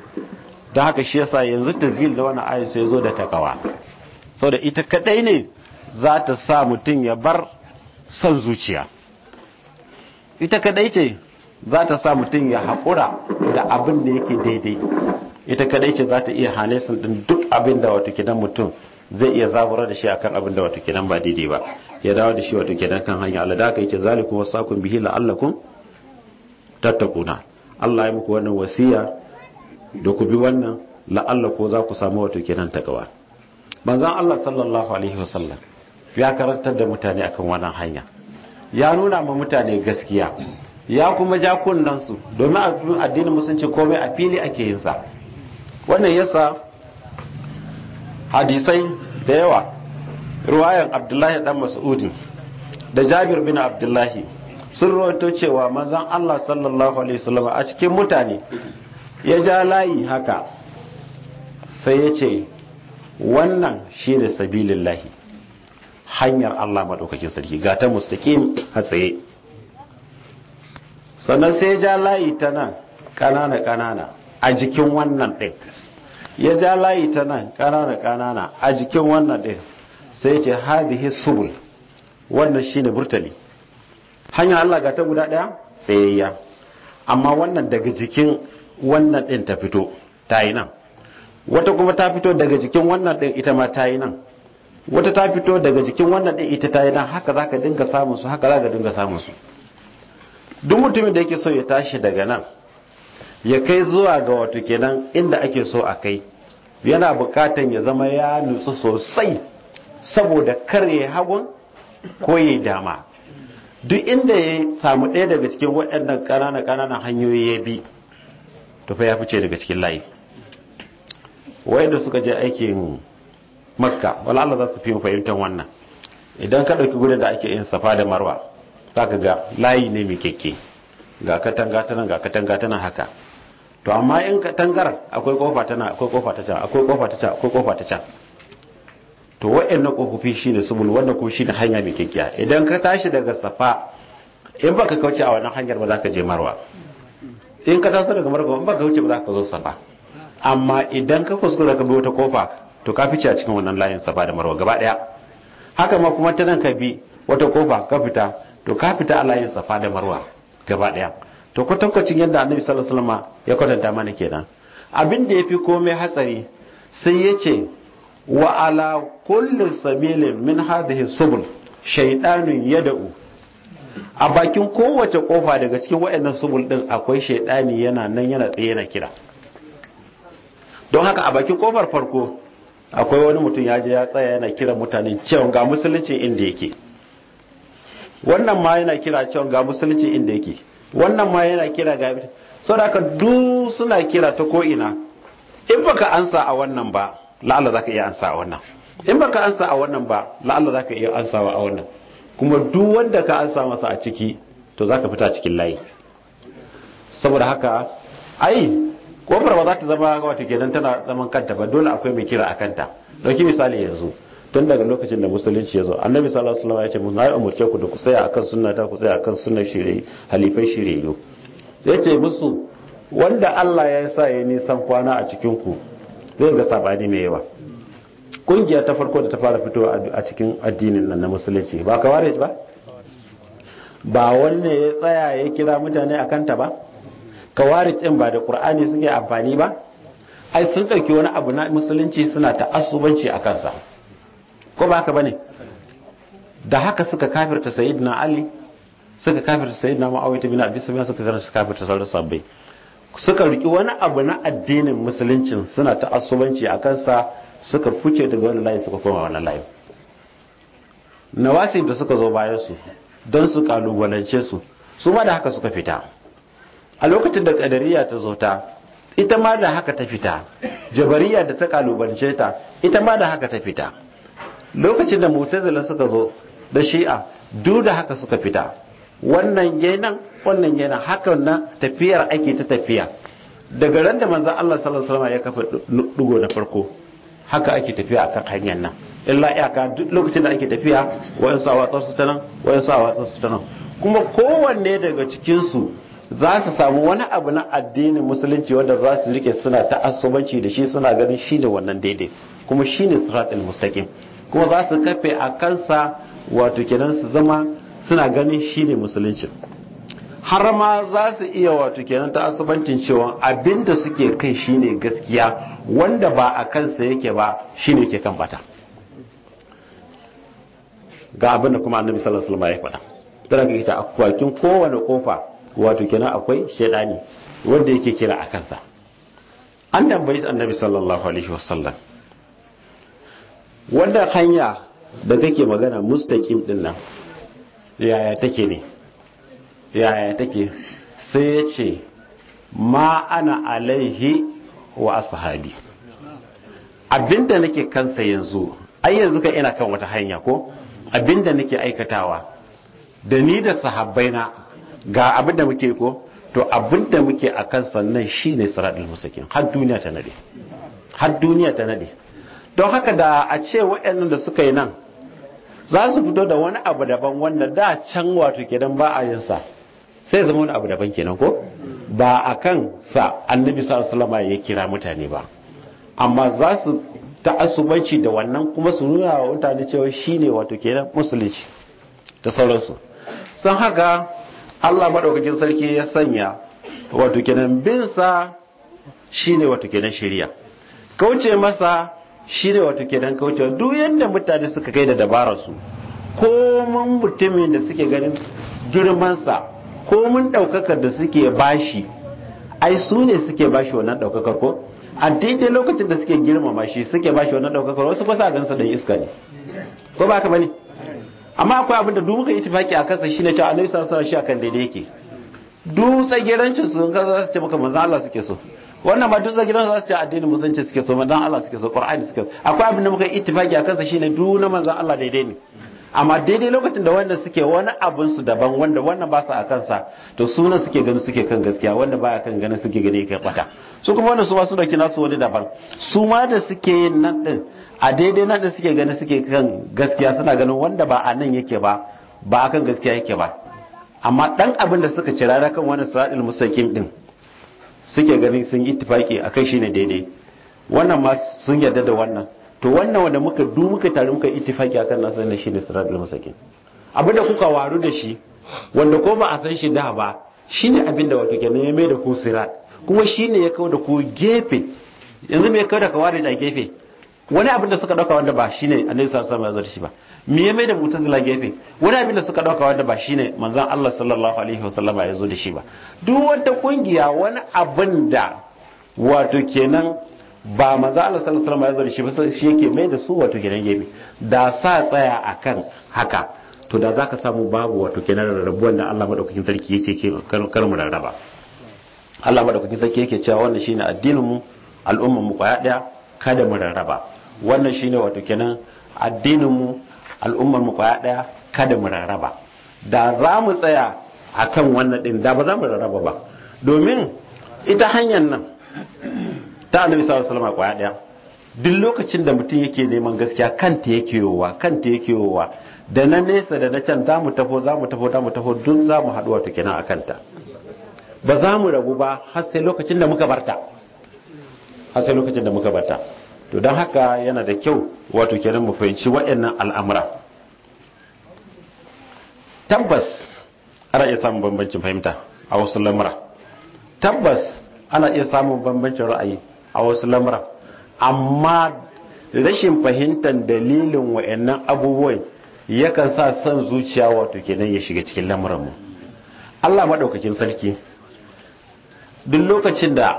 don haka shi yasa yanzu tafil da wannan ayin sai zo da takawa saboda ita kadai ne za ta sa mutum ya bar son zuciya ita kadai ce za ta sa mutum ya haƙura da abin da yake daidai ita kadai ce za ta iya hane sun ɗin duk abin da wato kidan mutum zai iya zaburar da shi akan abin da wato kidan ba daidai ba ya dawo da shi wato kidan kan hanya Allah da aka yace zalikum wasaqum bihi la'allakum tattakuna Allah ya muku wannan wasiya da ku bi wannan la'allaku za ku samu wato kidan takawa manzon Allah sallallahu alaihi wasallam ya karantar da mutane akan wannan hanya ya nuna ma mutane gaskiya ya kuma ja su domin addinin musulunci komai a fili ake yin sa wannan yasa hadisai da yawa ruwayan abdullahi dan mas'udi da jabir bin abdullahi sun rawaito cewa manzon Allah sallallahu alaihi wasallam a cikin mutane ya ja layi haka sai ya ce wannan shine sabilillahi hanyar Allah madaukakin sarki ga ta mustaqim a tsaye sannan sai ya ja layi ta nan kanana kanana a jikin wannan ɗin ya ja layi ta nan kanana kanana a jikin wannan ɗin sai ce hadhihi subul wannan shine burtali hanyar Allah ga ta guda ɗaya tsayayya amma wannan daga jikin wannan ɗin ta fito ta yi nan wata kuma ta fito daga jikin wannan ɗin ita ma ta yi nan wata ta fito daga jikin wannan ɗin ita ta yi nan haka za ka dinga samun su haka za ka dinga samun su duk mutumin da yake so ya tashi daga nan ya kai zuwa ga wato kenan inda ake so a kai yana bukatan ya zama ya nutsu sosai saboda kar ya hagun ko ya dama duk inda ya samu ɗaya daga cikin waɗannan ƙananan ƙananan hanyoyi ya bi to fa ya fice daga cikin layi wayanda suka je aikin makka wala Allah za su fi fahimtar wannan idan ka ɗauki gudun da ake yin safa da marwa za ka ga layi ne mai keke ga katanga ta nan ga katanga ta nan haka to amma in katangar akwai kofa ta nan akwai kofa ta can akwai kofa ta can akwai kofa ta can to wa'annan kofofi shine subul wannan kuma shine hanya mai kyakkya idan ka tashi daga safa in baka kauce a wannan hanyar ba za ka je marwa in ka taso daga marwa in baka kauce ba za ka zo safa amma idan ka kuskura ka bi wata kofa to ka fice a cikin wannan layin safa da marwa gaba daya haka ma kuma ta nan ka bi wata kofa ka fita to ka fita a layin safa da marwa gaba daya to kwatankwacin yadda annabi sallallahu alaihi wasallam ya kwatanta mana kenan abin da yafi komai hatsari sai ya ce wa ala kulli sabilin min hadhihi subul shaytanun yad'u a bakin kowace kofa daga cikin wayannan subul din akwai shaydani yana nan yana tsaye yana kira don haka a bakin kofar farko akwai wani mutum ya je ya tsaya yana kira mutane cewa ga musulunci inda yake wannan ma yana kira cewa ga musulunci inda yake wannan ma yana kira ga saboda haka duk suna kira ta ko ina in baka ansa a wannan ba la'alla zaka iya ansa a wannan in baka ansa a wannan ba la'alla zaka iya ansawa a wannan kuma duk wanda ka ansa masa a ciki to zaka fita cikin layi saboda haka ai kofar ba za ta zama wata kenan tana zaman kanta ba dole akwai mai kira a kanta dauki misali yanzu tun daga lokacin da musulunci ya zo annabi sallallahu alaihi wasallam ya ce mun na umurce ku da ku tsaya akan sunna ta ku tsaya akan sunnar shirye halifai shirye ya ce musu wanda Allah ya sa ya nisan kwana a cikin ku zai ga sabani mai yawa kungiya ta farko da ta fara fitowa a cikin addinin nan na musulunci ba kawarij ba ba wanne ya tsaya ya kira mutane a kanta ba kawarij din ba da qur'ani suke amfani ba ai sun ɗauki wani abu na musulunci suna ta asubanci a kansa ko ba haka bane da haka suka kafirta sayyidina ali suka kafirta sayyidina muawiya bin abi sufyan suka karanta kafirta sauran sabbai suka riki wani abu na addinin musuluncin suna ta asubanci a kansa suka fice daga wani layi suka koma wani layi nawasi da suka zo bayan su don su kalubalance su su ma da haka suka fita a lokacin da kadariya ta zo ta ita ma da haka ta fita jabariya da ta kalubalance ta ita ma da haka ta fita lokacin da mutazila suka zo da shi'a duk da haka suka fita wannan yanan wannan yana haka na tafiyar ake ta tafiya daga ran da manzon Allah sallallahu alaihi wasallam ya kafa dugo na farko haka ake tafiya akan hanyar nan illa iyaka duk lokacin da ake tafiya wayan sa watsar su ta nan wayan sa watsar su ta nan kuma kowanne daga cikin su za su samu wani abu na addinin musulunci wanda za su rike suna ta'assubanci da shi suna ganin shine wannan daidai kuma shine siratul mustaqim kuma za su kafe a kansa wato kenan su zama suna ganin shine musulunci har ma za su iya wato kenan ta asubancin cewa abinda suke kai shine gaskiya wanda ba a kansa yake ba shine ke kan bata ga abinda kuma annabi sallallahu alaihi wasallam ya faɗa tana ga kita akwakin kowane kofa wato kenan akwai shaidani wanda yake kira a kansa an tambayi annabi sallallahu alaihi wasallam wannan hanya da kake magana mustaqim din nan yaya take ne yaya take sai ya ce ma ana alaihi wa ashabi abinda nake kansa yanzu ai yanzu ka ina kan wata hanya ko abinda nake aikatawa da ni da sahabbaina ga abinda muke ko to abinda muke a kan sannan shine siratul mustaqim har duniya ta nade har duniya ta nade don haka da a ce waɗannan da suka yi nan za su fito da wani abu daban wanda da can wato kenan ba a yin sa sai zama wani abu daban kenan ko ba a kan sa annabi sallallahu alaihi ya kira mutane ba amma za su ta'assubanci da wannan kuma su nuna wa mutane cewa shine wato kenan musulunci da sauransu san haka Allah madaukakin sarki ya sanya wato kenan bin sa shine wato kenan shari'a kauce masa shi ne wato kenan kaucewa duk yadda mutane suka kai da dabararsu komin mutumin da suke ganin girmansa komin ɗaukakar da suke bashi ai su ne suke bashi wannan ɗaukakar ko a daidai lokacin da suke girmama shi suke bashi wannan ɗaukakar wasu ba sa gansa da iska ne ko ba ka bane amma akwai abin da duk muka itifaki a kansa shine cewa annabi sallallahu alaihi wasallam shi akan daidai yake duk tsagerancin su ga za su ce maka manzo Allah suke so wannan ma duk zagiran za su ce addinin musulunci suke so manzon Allah suke so Qur'ani suke so akwai abin da muka ittifaki akan sa shine duk na manzon Allah daidai ne amma daidai lokacin da wanda suke wani abun su daban wanda wannan ba su akan sa to sunan suke gani suke kan gaskiya wanda baya kan gani suke gani kai bata su kuma wannan su ma su dauki nasu wani daban su ma da suke yin nan din a daidai nan da suke gani suke kan gaskiya suna ganin wanda ba a nan yake ba ba akan gaskiya yake ba amma dan abin da suka cira da kan wani sa'il mustaqim din suke ganin sun ittifaki akai shine daidai wannan ma sun yarda da wannan to wannan wanda muka du muka tare muka ittifaki akan nasa ne shine siratul mustaqim abin da kuka waru da shi wanda ko ba a san shi da ba shine abin da wato kenan ya mai da ku sirat kuma shine ya kawo da ku gefe yanzu me ya kawo da kawari a gefe wani abin da suka dauka wanda ba shine annabi sallallahu alaihi wasallam ya shi ba me ya mai da mutazila gefe wani abin da suka dauka wanda ba shine manzon Allah sallallahu alaihi wasallam ya zo da shi ba duk wata kungiya wani abin da wato kenan ba manzon Allah sallallahu alaihi wasallam ya zo da shi ba shi yake mai da su wato kenan gefe da sa tsaya akan haka to da zaka samu babu wato kenan rarrabuwan da Allah madaukakin sarki yake ke kar mu rarraba Allah madaukakin sarki yake cewa wannan shine addinin mu al'ummar mu kwaya daya kada mu rarraba wannan shine wato kenan addinin mu al'ummar mu kwaya daya kada mu rarraba da za mu tsaya akan wannan din da ba za mu rarraba ba domin ita hanyar nan ta annabi sallallahu alaihi wasallam kwaya daya duk lokacin da mutum yake neman gaskiya kanta yake yowa kanta yake yowa da na nesa da na can za mu tafo za mu tafo za mu tafo duk za mu haɗu wato kenan a kanta ba za mu rabu ba har sai lokacin da muka barta har sai lokacin da muka barta to don haka yana da kyau wato kenan mu fahimci waɗannan al'amura tabbas ana iya samun bambancin fahimta a wasu lamura tabbas ana iya samun bambancin ra'ayi a wasu lamura amma rashin fahimtar dalilin waɗannan abubuwan yakan sa son zuciya wato kenan ya shiga cikin lamuranmu Allah maɗaukakin sarki duk lokacin da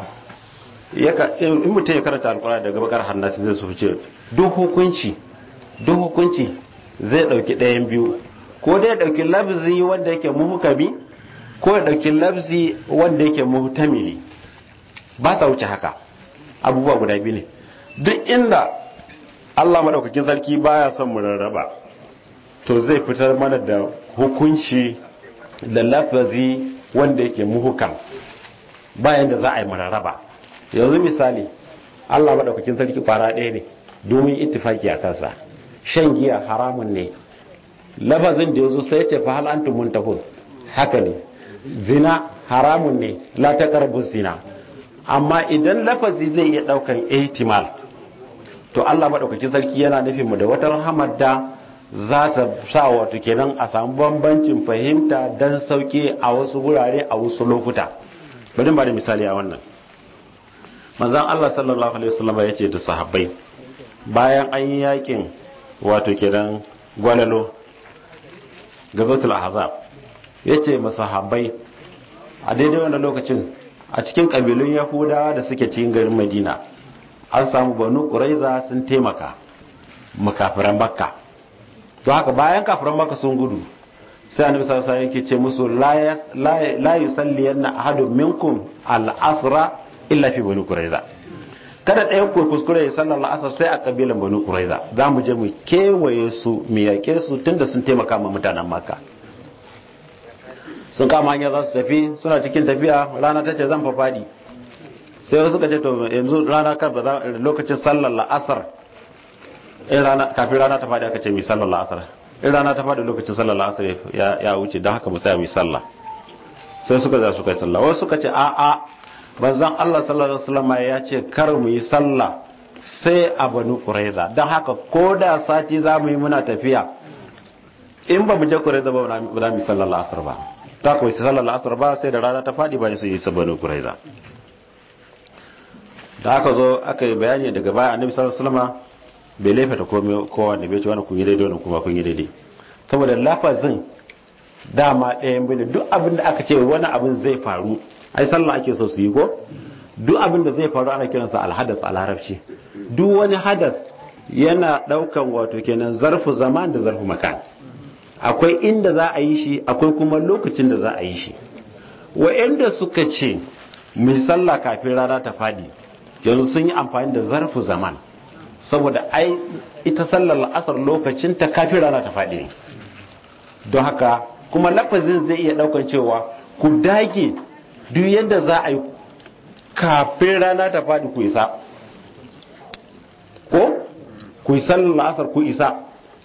in mutum ya karanta alkura daga bakar hannasi zai su fice duk hukunci duk hukunci zai ɗauki ɗayan biyu ko dai ya ɗauki labzi wanda yake muhukami ko ya ɗauki labzi wanda yake muhtamili ba sa wuce haka abubuwa guda biyu ne duk inda Allah maɗaukakin sarki baya son mu rarraba to zai fitar mana da hukunci da lafazi wanda yake muhukam bayan da za a yi mararaba yanzu misali allah maɗaukakin sarki kwara ɗaya ne domin ittifaki a kansa shan giya haramun ne lafazin da ya zo sai ce fa hal antum muntahun haka ne zina haramun ne la taqrabu zina amma idan lafazi zai iya ɗaukan ihtimal to allah maɗaukakin sarki yana nufin mu da wata rahamar da za ta sa wato kenan a samu bambancin fahimta don sauke a wasu wurare a wasu lokuta bari ba da misali a wannan manzan Allah sallallahu alaihi wasallam ya ce da sahabbai bayan an yi yakin wato kenan gwalalo gazatul ahzab ya ce masahabbai a daidai wannan lokacin a cikin kabilun yahudawa da suke cikin garin madina an samu banu ƙuraiza sun taimaka makafiran makka to haka bayan kafiran maka sun gudu sai annabi sallallahu alaihi yake ce musu la yusalli yanna ahadun minkum al-asra illa fi bani quraiza kada ɗayan ku kuskure ya sallar la'asar sai a kabilan bani quraiza za mu je mu kewaye su mu yake su tunda sun taimaka ma mutanen makka sun kama hanya za su tafi suna cikin tafiya rana ta ce zan fa fadi sai wasu ka ce to yanzu rana kan ba lokacin sallar la'asar in rana kafin rana ta fadi aka ce mai sallar la'asar in rana ta fadi lokacin sallar la'asar ya wuce don haka mu tsaya mai sallah sai suka za su kai sallah wasu suka ce a a banzan Allah sallallahu alaihi wasallam ya ce kar mu yi sallah sai a banu quraiza don haka ko da sati za mu yi muna tafiya in ba mu je quraiza ba ba za mu yi sallar la'asar ba ta ko yi sallar la'asar ba sai da rana ta fadi ba su yi banu quraiza da aka zo aka yi bayani daga baya annabi sallallahu alaihi wasallam bai laifata kowa da bai ce wani kun yi daidai wani kuma kun yi daidai saboda lafazin dama ɗayan bane duk abin da aka ce wani abin zai faru ai sallah ake so su yi ko duk abin da zai faru ana kiransa alhadas a larabci duk wani hadas yana ɗaukan wato kenan zarfu zaman da zarfu makan akwai inda za a yi shi akwai kuma lokacin da za a yi shi wa'anda suka ce mai sallah kafin rana ta fadi yanzu sun yi amfani da zarfu zaman saboda ai ita sallar la'asar lokacin ta kafin rana ta faɗi ne don haka kuma lafazin zai iya ɗaukar cewa ku dage duk yadda za a yi kafin rana ta faɗi ku isa ko ku yi sallar la'asar ku isa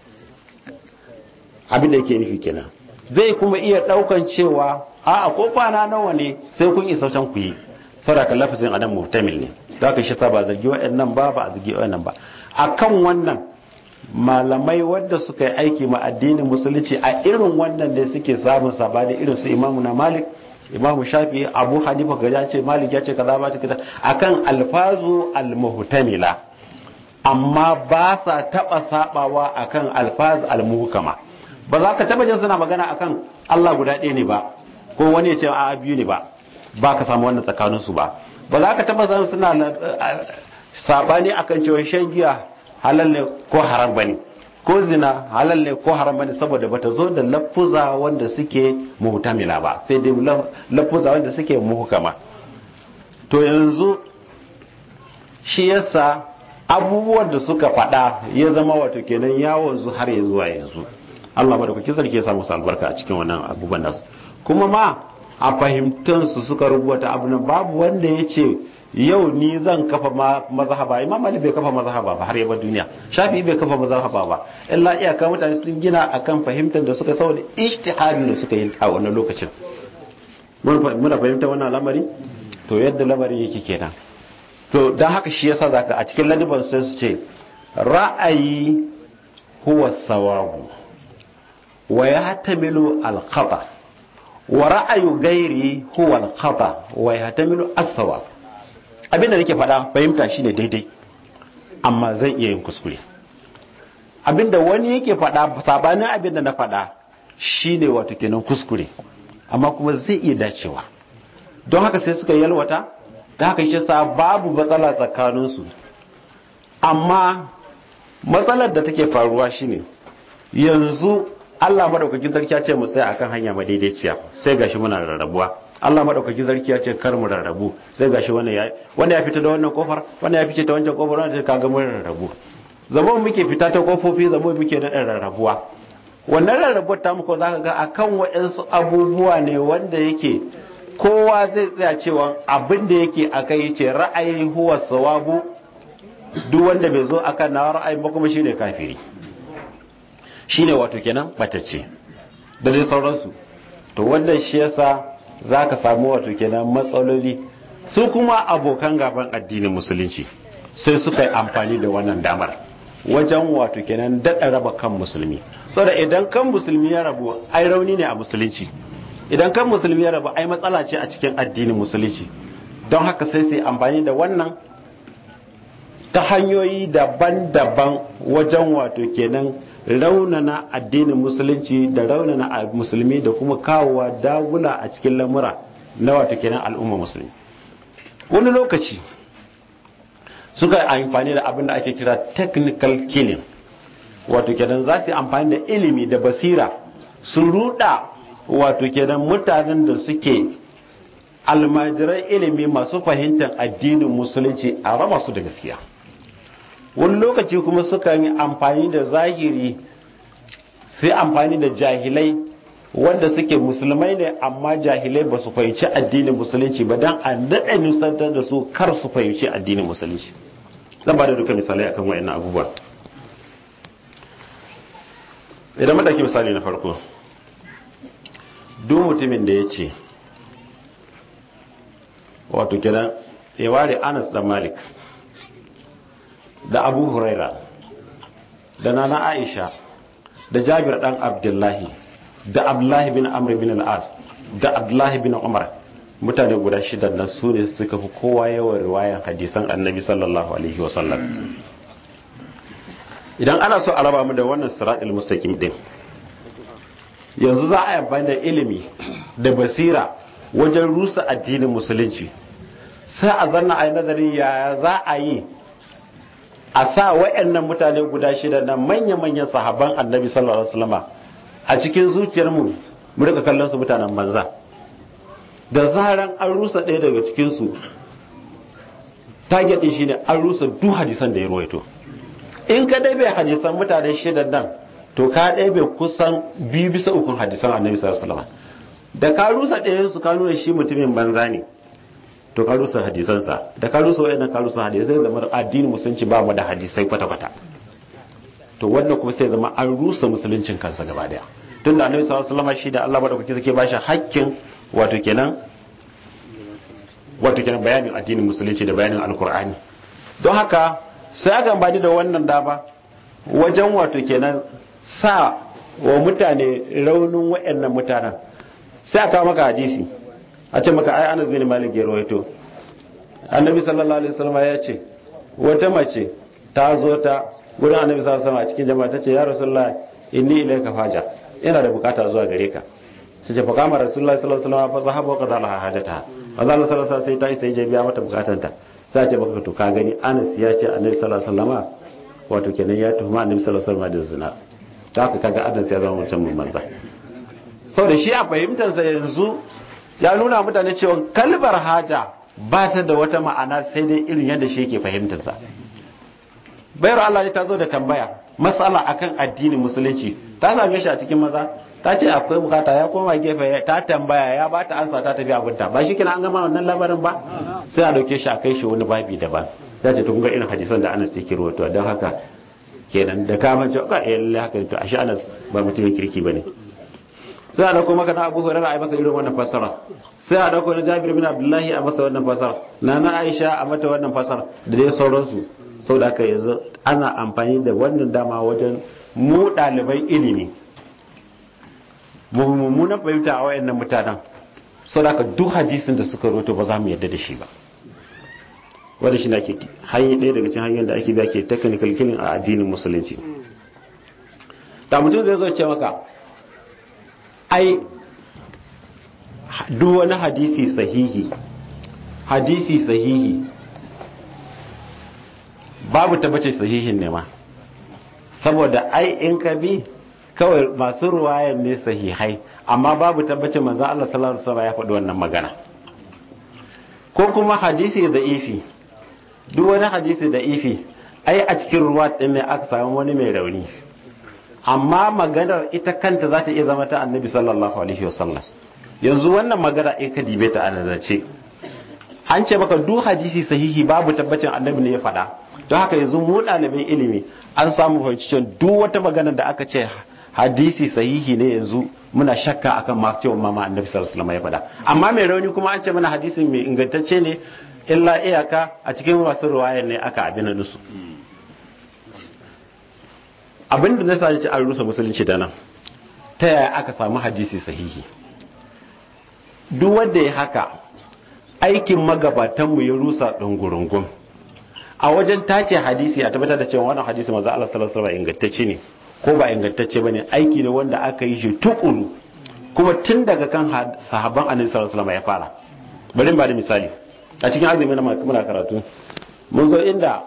abin da yake nufi kenan zai kuma iya daukan cewa a ko kwana nawa ne sai kun isa can ku yi sadaka lafazin adam muhtamil ne da ka shi ta ba zargi wa'annan ba ba a zargi wa'annan ba akan wannan malamai wadda suka yi aiki ma addinin musulunci a irin wannan da suke samun sabani irin su imamu na malik imamu shafi abu hanifa ga ya ce malik ya ce kaza ba ta kaza akan alfazu almuhtamila amma ba sa taba sabawa akan alfaz almuhkama ba za ka taba jin suna magana akan Allah guda ɗaya ne ba ko wani ya ce a biyu ne ba ba ka samu wannan tsakanin su ba ba za ka taba san suna sabani akan cewa shan giya halal ne ko haram bane ko zina halal ne ko haram bane saboda bata zo da lafuza wanda suke muhtamila ba sai dai lafuza wanda suke muhkama to yanzu shi yasa abubuwan da suka faɗa ya zama wato kenan yawon zu har ya zuwa yanzu Allah madaukaki sarki ya samu albarka a cikin wannan abubuwan nasu kuma ma a fahimtansu suka rubuta abu nan babu wanda ya ce yau ni zan kafa mazhaba imam ali bai kafa mazhaba ba har yaba duniya shafi bai kafa mazhaba ba illa iyaka mutane sun gina akan fahimtar da suka saboda ijtihadin da suka yi a wannan lokacin muna fahimta wannan lamari to yadda lamari yake kenan to dan haka shi yasa zaka a cikin ladiban sai su ce ra'ayi huwa sawabu wa yahtamilu al-khata wa ra'ayu gairi huwa al-khata wa yahtamilu as-sawab abinda nake faɗa fahimta shine daidai amma zan iya yin kuskure abinda wani yake faɗa sabanin abinda na faɗa shine wato kenan kuskure amma kuma zai iya dacewa don haka sai suka yalwata da haka shi sa babu matsala tsakaninsu amma matsalar da take faruwa shine yanzu Allah madaukakin sarki ya ce mu tsaya akan hanya madaidaiciya sai gashi muna rarrabuwa Allah madaukakin sarki ya ce kar mu rarrabu sai gashi wannan ya wanda ya fita da wannan kofar wanda ya fice ta wancan kofar wanda ka ga mun rarrabu zama muke fita ta kofofi zama muke da rarrabuwa wannan rarrabuwar ta muku zaka ga akan waɗansu abubuwa ne wanda yake kowa zai tsaya cewa abin da yake akai yace ra'ayi huwa sawabu duk wanda bai zo akan na ra'ayin ba kuma shine kafiri shine wato kenan batacce da dai sauransu to wannan shi yasa za ka samu wato kenan matsaloli su kuma abokan gaban addinin musulunci sai suka yi amfani da wannan damar wajen wato kenan daɗa raba kan musulmi saboda idan kan musulmi ya rabu ai rauni ne a musulunci idan kan musulmi ya rabu ai matsala ce a cikin addinin musulunci don haka sai sai amfani da wannan ta hanyoyi daban-daban wajen wato kenan raunana addinin musulunci da raunana musulmi da kuma kawowa dagula a cikin lamura na wato kenan al'umma musulmi wani lokaci suka yi amfani da abin da ake kira technical killing wato kenan za su yi amfani da ilimi da basira su ruda wato kenan mutanen da suke almajiran ilimi masu fahimtar addinin musulunci a raba su da gaskiya wani lokaci kuma suka yi amfani da zahiri sai amfani da jahilai wanda suke musulmai ne amma jahilai ba su fahimci addinin musulunci ba don a daɗa nusantar da su kar su fahimci addinin musulunci zan ba da duka misalai akan wayannan abubuwa idan madaki misali na farko duk mutumin da ya ce wato kenan ya ware anas da malik da abu huraira da nana aisha da jabir dan abdullahi da abdullahi bin amr bin al-as da abdullahi bin umar mutane guda shida nan su ne suka fi kowa yawan riwayan hadisan annabi sallallahu alaihi wasallam idan ana so a raba mu da wannan siratul mustaqim din yanzu za a yi amfani da ilimi da basira wajen rusa addinin musulunci sai a zanna a yi nazarin yaya za a yi a sa wa'annan mutane guda shida na manya-manyan sahabban annabi sallallahu alaihi wasallama a cikin zuciyar mu mu rika kallon su mutanen banza da zaran an rusa ɗaya daga cikin su target din shine an rusa duk hadisan da ya ruwaito in ka dai bai hadisan mutane shidan nan to ka dai bai kusan biyu bisa ukun hadisan annabi sallallahu alaihi wasallama da ka rusa ɗayan su ka nuna shi mutumin banza ne to ka rusa hadisansa da ka rusa wayannan ka rusa hadisai da addinin musulunci ba mu da hadisai kwata-kwata to wannan kuma sai zama an rusa musuluncin kansa gaba daya tunda annabi sallallahu alaihi wasallam shi da Allah madaukaki suke bashi hakkin wato kenan wato kenan bayanin addinin musulunci da bayanin alkur'ani don haka sai aka amfani da wannan dama wajen wato kenan sa wa mutane raunin wayannan mutanen sai aka maka hadisi a ce maka ai Anas bin Malik ya rawaito annabi sallallahu alaihi wasallam ya ce wata mace ta zo ta gurin annabi sallallahu alaihi wasallam a cikin jama'a ta ce ya rasulullah inni ilayka faja ina da bukata zuwa gare ka sai ce fa kama rasulullah sallallahu alaihi wasallam fa zahaba wa qadala hajataha manzo Allah sallallahu alaihi sai ta isa ya biya mata bukatanta sai ce baka to ka gani Anas ya ce annabi sallallahu alaihi wasallam wato kenan ya tuhuma annabi sallallahu alaihi wasallam da zina ta haka kaga Anas ya zama mutum mun manza saboda shi a fahimtar sa yanzu ya nuna mutane cewa kalbar haja ba ta da wata ma'ana sai dai irin yadda shi yake fahimtar sa bayar Allah ne ta zo da tambaya matsala akan addinin musulunci ta same shi a cikin maza ta ce akwai bukata ya koma gefe ta tambaya ya ba ta ansa ta tafi abinta ba shi kina an gama wannan labarin ba sai a dauke shi a kai shi wani babi daban ta ce tun ga irin hadisan da Anas yake rawaito don haka kenan da ka mance ka eh lalle haka to ashe Anas ba mutumin kirki bane sai a dauko maka na Abu Hurairah a masa irin wannan fasara sai a dauko na Jabir bin Abdullahi a masa wannan fasara na na Aisha a mata wannan fasara da dai sauransu sau da haka yanzu ana amfani da wannan dama wajen mu ɗaliban ilimi mummunan fahimta a wayannan mutanen sau da duk hadisin da suka roto ba za mu yadda da shi ba wadda shi na ke hanyar ɗaya daga cikin hanyar da ake biya ke technical killing a addinin musulunci da mutum zai zo ce maka ai duk wani hadisi sahihi hadisi sahihi babu tabbace sahihin ne ma saboda ai in ka bi kawai masu ruwayan ne sahihai amma babu tabbacin manzo Allah sallallahu alaihi wasallam ya faɗi wannan magana ko kuma hadisi da ifi duk wani hadisi da ifi ai a cikin ruwa din ne aka samu wani mai rauni amma maganar ita kanta za ta iya zama ta annabi sallallahu alaihi wasallam yanzu wannan magana in ka dibe ta a nazarce an ce maka duk hadisi sahihi babu tabbacin annabi ne ya faɗa don haka yanzu mu ɗalibin ilimi an samu fahimci cewa duk wata magana da aka ce hadisi sahihi ne yanzu muna shakka akan ma cewa mama annabi sallallahu alaihi wasallam ya faɗa amma mai rauni kuma an ce mana hadisin mai ingantacce ne illa iyaka a cikin masu ruwayar ne aka abin da su abin da na sa ce an rusa musulunci da nan ta yaya aka samu hadisi sahihi duk wanda ya haka aikin magabatanmu ya rusa ɗungurungun a wajen tace hadisi a tabbatar da cewa wannan hadisi maza Allah sallallahu alaihi ingantacce ne ko ba ingantacce bane aiki ne wanda aka yi shi tukuru kuma tun daga kan sahabban annabi sallallahu alaihi ya fara bari ba da misali a cikin azumi na muna karatu mun zo inda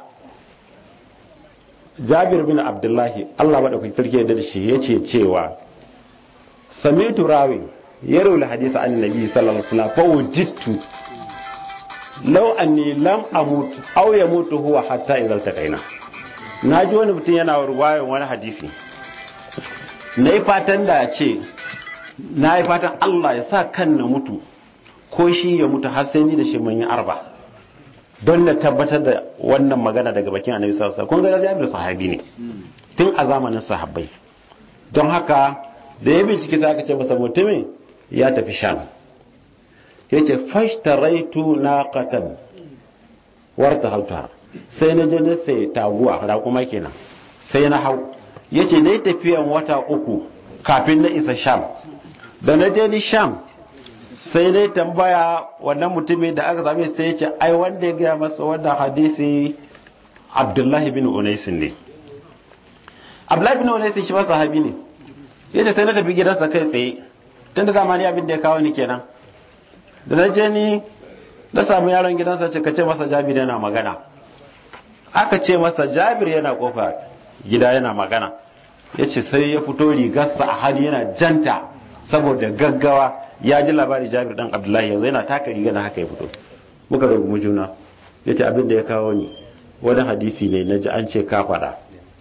Jabir bin Abdullahi Allah madaukakin sarki da shi yace cewa samitu rawi yarul hadisi annabi sallallahu alaihi wasallam fa wajidtu lau anni lam amut aw yamutu huwa hatta idza taqaina naji wani mutum yana ruwayan wani hadisi nayi fatan da ce nayi fatan Allah ya sa kan na mutu ko shi ya mutu har sai ni da shi mun yi arba don na tabbatar da wannan magana daga bakin annabi sallallahu alaihi wasallam kun ga Jabir sahabi ne tun a zamanin sahabbai don haka da ya bincike sai aka ce masa mutumin ya tafi sham yace fashtaraitu naqatan warta hauta sai na je na sai taguwa raƙuma kenan sai na hau yace dai tafiyan wata uku kafin na isa sham da na je ni sham sai na tambaya wannan mutumin da aka same sai yace ai wanda ya gaya masa wannan hadisi abdullahi bin unaisin ne abdullahi bin unaisin shi ma sahabi ne yace sai na tafi gidansa kai tsaye tun da dama ni abin da ya kawo ni kenan da na je ni na samu yaron gidansa ce ka ce masa jabir yana magana aka ce masa jabir yana kofa gida yana magana ya ce sai ya fito rigarsa a hali yana janta saboda gaggawa ya ji labari jabir dan abdullahi yanzu yana taka riga na haka ya fito muka rubu juna ya ce abin da ya kawo ni wani hadisi ne na ji an ce ka faɗa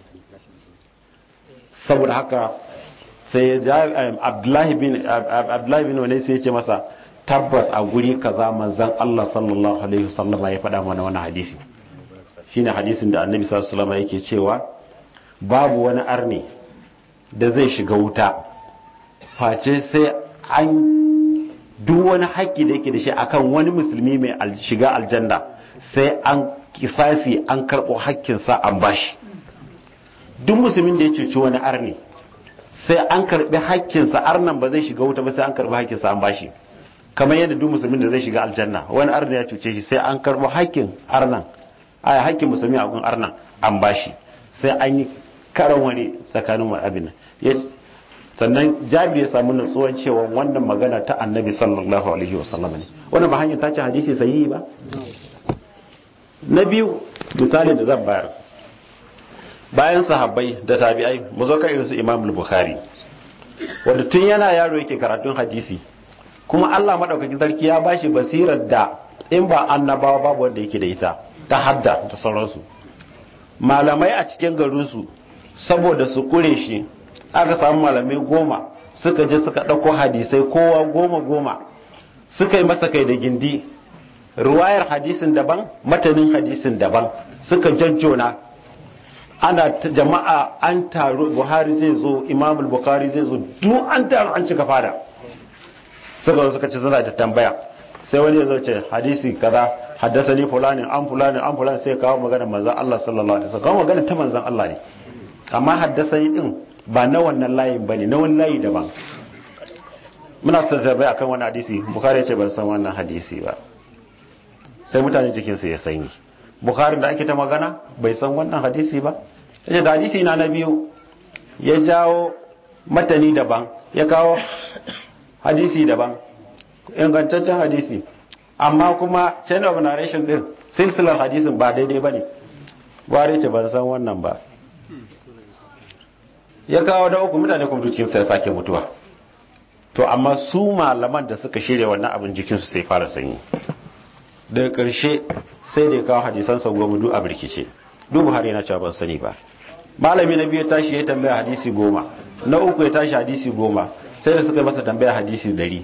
saboda haka sai abdullahi bin abdullahi bin wani sai ya ce masa tabbas a guri kaza manzon Allah sallallahu alaihi wasallama ya faɗa mana wannan hadisi shine hadisin da annabi sallallahu alaihi wasallama yake cewa babu wani arni da zai shiga wuta face sai an duk wani haƙƙi da yake da shi akan wani musulmi mai shiga aljanna sai an kisasi an karɓo haƙƙinsa an bashi duk musulmin da ya cuci wani arni sai an karɓi haƙƙinsa arnan ba zai shiga wuta ba sai an karɓi haƙƙinsa an bashi kamar yadda duk musulmin da zai shiga aljanna wani arni ya cuce shi sai an karɓo haƙƙin arnan a haƙƙin musulmi a gun arnan an bashi sai an yi karan wani tsakanin abin sannan jabi ya samu natsuwan cewa wannan magana ta annabi sallallahu alaihi wasallam ne wannan ba hanyar ta ce hadisi sahihi ba na biyu misali da zan bayar bayan sahabbai da tabi'ai mu zo kan irin su imam bukhari wanda tun yana yaro yake karatun hadisi kuma Allah madaukakin sarki ya bashi basirar da in ba annabawa babu wanda yake da ita ta hadda da sauransu malamai a cikin garinsu saboda su kure shi aka samu malamai goma suka je suka ɗauko hadisai kowa goma goma suka yi masa kai da gindi ruwayar hadisin daban matanin hadisin daban suka jajjona ana jama'a an taru buhari zai zo imamul bukhari zai zo duk an taru an cika fada suka zo suka ce suna da tambaya sai wani ya zo ce hadisi kaza haddasa ni fulani an fulani an fulani sai kawo magana manzan Allah sallallahu alaihi wasallam kawo magana ta manzan Allah ne amma haddasa ni din ba na wannan layin bane na wani layi daban muna son tambaya akan wani hadisi bukhari ya ce ban san wannan hadisi ba sai mutane jikinsu ya sanyi bukhari da ake ta magana bai san wannan hadisi ba yace da hadisi na na biyu ya jawo matani daban ya kawo hadisi daban ingantaccen hadisi amma kuma chain of narration din silsilar hadisin ba daidai ba ne ware ce ban san wannan ba ya kawo da uku mutane kuma jikinsu ya sake mutuwa to amma su malaman da suka shirya wannan abin jikinsu sai fara sanyi daga ƙarshe sai da ya kawo hadisan sa goma duk a birkice duk buhari na cewa ban sani ba malami na biyu ya tashi ya tambaya hadisi goma na uku ya tashi hadisi goma sai da suka yi masa tambaya hadisi dari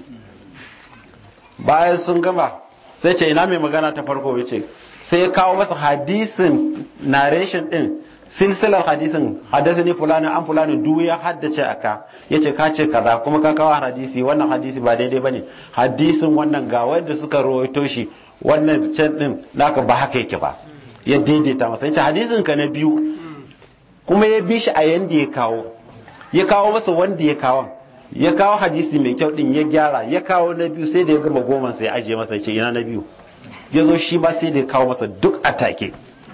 bayan sun gama sai ce ina mai magana ta farko ya ce sai ya kawo masa hadisin narration din silsilar hadisin haddasa ne fulani an fulani duk ya haddace aka ya ce ka ce kaza kuma ka kawo hadisi wannan hadisi ba daidai ba ne hadisin wannan ga wanda suka rawaito shi wannan can din naka ba haka yake ba ya daidaita masa ya ce hadisin ka na biyu kuma ya bi shi a yanda ya kawo ya kawo masa wanda ya kawo ya kawo hadisi mai kyau din ya gyara ya kawo na biyu sai da ya gama goma sai ya ajiye masa ya ce ina na biyu ya zo shi ba sai da ya kawo masa duk a take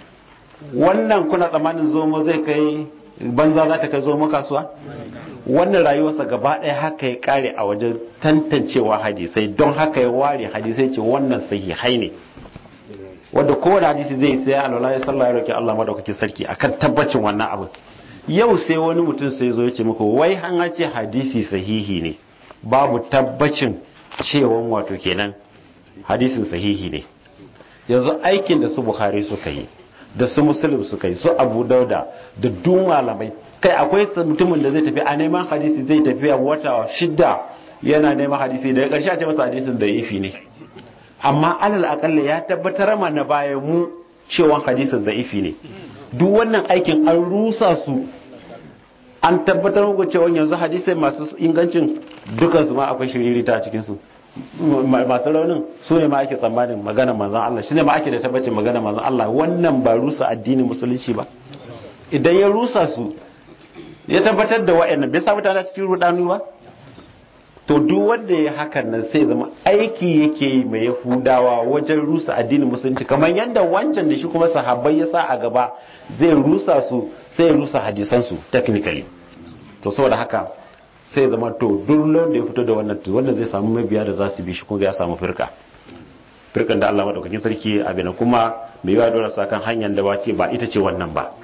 wannan kuna tsammanin zomo zai kai banza za ta kai zomo kasuwa wannan rayuwarsa gaba ɗaya haka ya kare a wajen tantancewa hadisai don haka ya ware hadisai ce wannan sahihai ne wanda kowane hadisi zai sai alwala ya sallah ya roki Allah madaukakin sarki akan tabbacin wannan abin yau sai wani mutum sai zo ya ce muku wai an ce hadisi sahihi ne babu tabbacin cewan wato kenan hadisin sahihi ne yanzu aikin da su bukhari suka yi da su muslim suka yi su abu dauda da duk malamai kai akwai mutumin da zai tafi a neman hadisi zai tafi a wata shidda yana neman hadisi daga ƙarshe a ce masa hadisin da ifi ne amma alal akalla ya tabbatar mana bayan mu cewa hadisin da ifi ne duk wannan aikin an rusa su an tabbatar muku cewa yanzu hadisai masu ingancin dukansu ma akwai shiririta a cikinsu masu raunin su ne ma ake tsammanin magana manzan Allah shi ne ma ake da tabbacin magana manzan Allah wannan ba rusa addinin musulunci ba idan ya rusa su ya tabbatar da wa'annan bai sa mutane cikin rudanu ba to duk wanda ya hakan nan sai zama aiki yake yi mai yahudawa wajen rusa addinin musulunci kamar yadda wancan da shi kuma sahabbai ya sa a gaba zai rusa su sai ya rusa hadisansu technically to saboda haka sai zama to duk da ya fito da wannan to wanda zai samu mabiya da za su bi shi kuma ya samu firka firkan da Allah madaukakin sarki abin kuma mai yawa dole sakan hanyar da wace ba ita ce wannan ba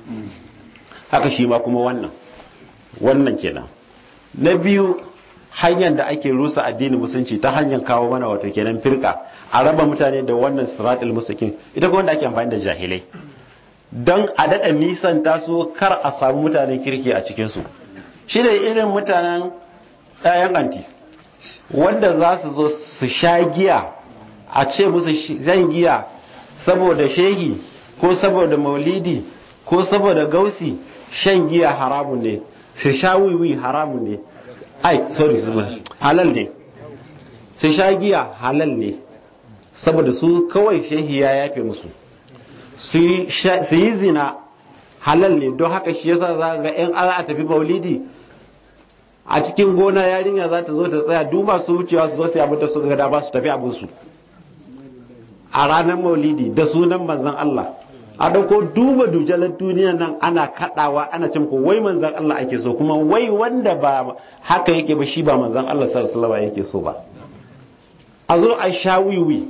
haka shi ma kuma wannan wannan kenan na biyu hanyar da ake rusa addinin musulunci ta hanyar kawo mana wato kenan firka a raba mutane da wannan siratul mustaqim ita kuma wanda ake amfani da jahilai don a daɗa nisan taso kar a samu mutanen kirki a cikinsu shi da irin mutanen ɗayan anti wanda za su zo su sha giya a ce musu zan giya saboda shehi ko saboda maulidi ko saboda gausi shan giya haramun ne su sha wiwi haramun ne ai sorry halal ne su sha giya halal ne saboda su kawai shehi ya yafe musu su yi zina halal ne don haka shi yasa za ga yan a tafi maulidi a cikin gona yarinya za ta zo ta tsaya duba su wucewa su zo su abin da su ga ba su tafi abin su a ranar maulidi da sunan manzon Allah a dauko duba dujalar duniya nan ana kadawa ana cin ko wai manzon Allah ake so kuma wai wanda ba haka yake ba shi ba manzon Allah sallallahu alaihi wasallam yake so ba a zo a sha wiwi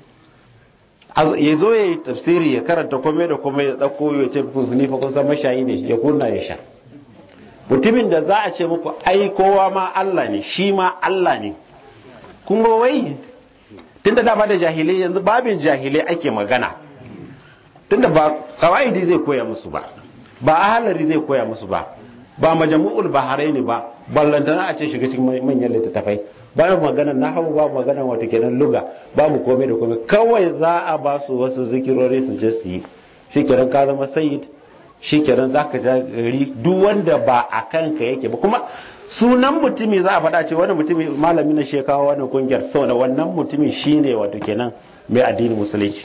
ya zo ya yi tafsiri ya karanta kome da kome ya ɗauko ya ce ni fa kun san mashayi ne ya kunna ya sha mutumin da za a ce muku ai kowa ma Allah ne shi ma Allah ne kun ga wai tunda dama da jahilai yanzu babin jahilai ake magana tunda ba kawaidi zai koya musu ba ba ahalari zai koya musu ba ba majamu'ul baharai ne ba ballantana a ce shiga cikin manyan littattafai babu magana na hau babu magana wata kenan luga babu komai da komai kawai za a ba su wasu zikirori su je su yi shi kenan ka zama sayid shi kenan za ka gari duk wanda ba a kanka yake ba kuma sunan mutumi za a faɗa ce wani mutumi malami na shekawa wani kungiyar sau da wannan mutumi shine wato kenan mai addinin musulunci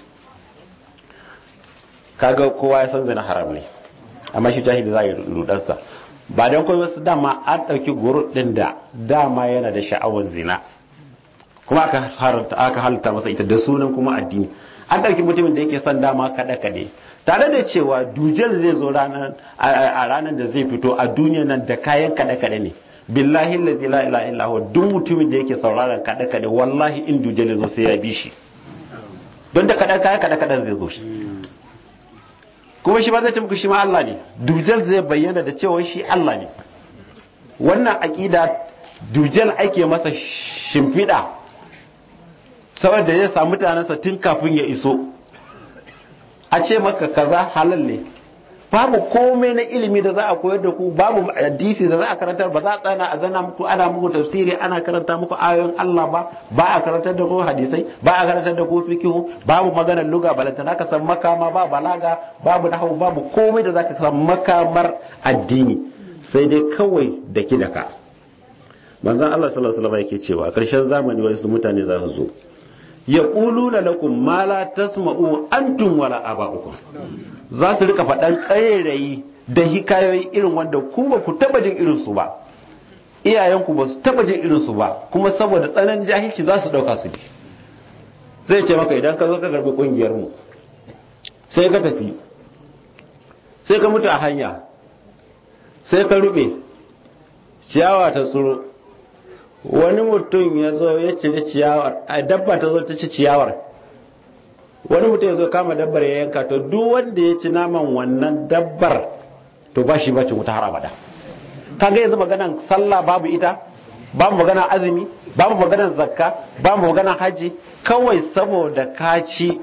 kaga kowa ya san zina haram ne amma shi jahili za a yi rudansa ba don kuma wasu dama an ɗauki guru ɗin da dama yana da sha'awar zina kuma aka halitta masa ita da sunan kuma addini an ɗauki mutumin da yake son dama kaɗe-kaɗe tare da cewa dujal zai zo a ranar da zai fito a duniya nan da kayan kaɗe-kaɗe ne billahi lazi la ilaha illa huwa duk mutumin da yake sauraron kaɗe-kaɗe wallahi in dujal ya zo sai ya bi shi don da kaɗe kayan kaɗe-kaɗen zai zo shi kuma shi ba zai ce muku shi ma Allah ne dujal zai bayyana da cewa shi Allah ne wannan aƙida dujal ake masa shimfiɗa saboda zai samu mutanensa tun kafin ya iso a ce maka kaza halal ne babu komai na ilimi da za a koyar da ku babu hadisi da za a karantar ba za a tsana a zana muku ana muku tafsiri ana karanta muku ayoyin Allah ba ba a karantar da ku hadisai ba a karantar da ku fikihu babu maganar luga balantana ka san makama ba balaga babu nahwu babu komai da zaka san makamar addini sai dai kawai da ki da ka manzon Allah sallallahu alaihi wasallam yake cewa a ƙarshen zamani wasu mutane za su zo yaquluna lakum ma la tasma'u antum wala aba'ukum za su rika faɗan ƙarairayi da hikayoyi irin wanda ku ba ku taba jin irin su ba iyayenku ba su taba jin irin su ba kuma saboda tsananin jahilci za su ɗauka su bi zai ce maka idan ka zo ka karbi ƙungiyar mu sai ka tafi sai ka mutu a hanya sai ka rube ciyawa ta tsoro wani mutum ya zo ya cire ciyawar a dabba ta zo ta ci ciyawar wani mutum ya zo kama dabbar ya yanka to duk wanda ya ci naman wannan dabbar to ba shi bacin wuta har abada kaga yanzu maganan sallah babu ita babu maganan azumi babu maganan zakka babu maganan haji kawai saboda ka ci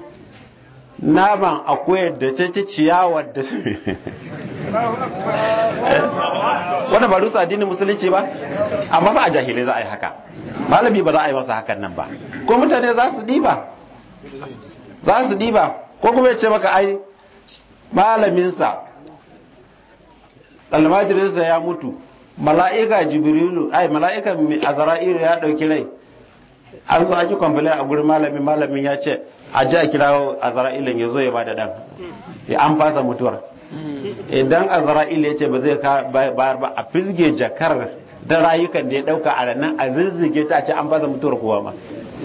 naman akwai da ta ci ciyawar da wanda ba rusa addinin musulunci ba amma ba a jahilai za a yi haka malami ba za a yi masa hakan nan ba ko mutane za su diba za su diba ko kuma ya ce maka ai malaminsa almajirinsa ya mutu mala'ika jibrilu ai mala'ika azra'ilu ya dauki rai an zo an yi kwamfilin a gurin malamin malamin ya ce a ji a kira azra'ilin ya zo ya ba da dan ya an fasa mutuwar idan azra'il ya ce ba zai bayar ba a fizge jakar da rayukan da ya dauka a ranar a zirzige ta ce an fasa mutuwar kowa ma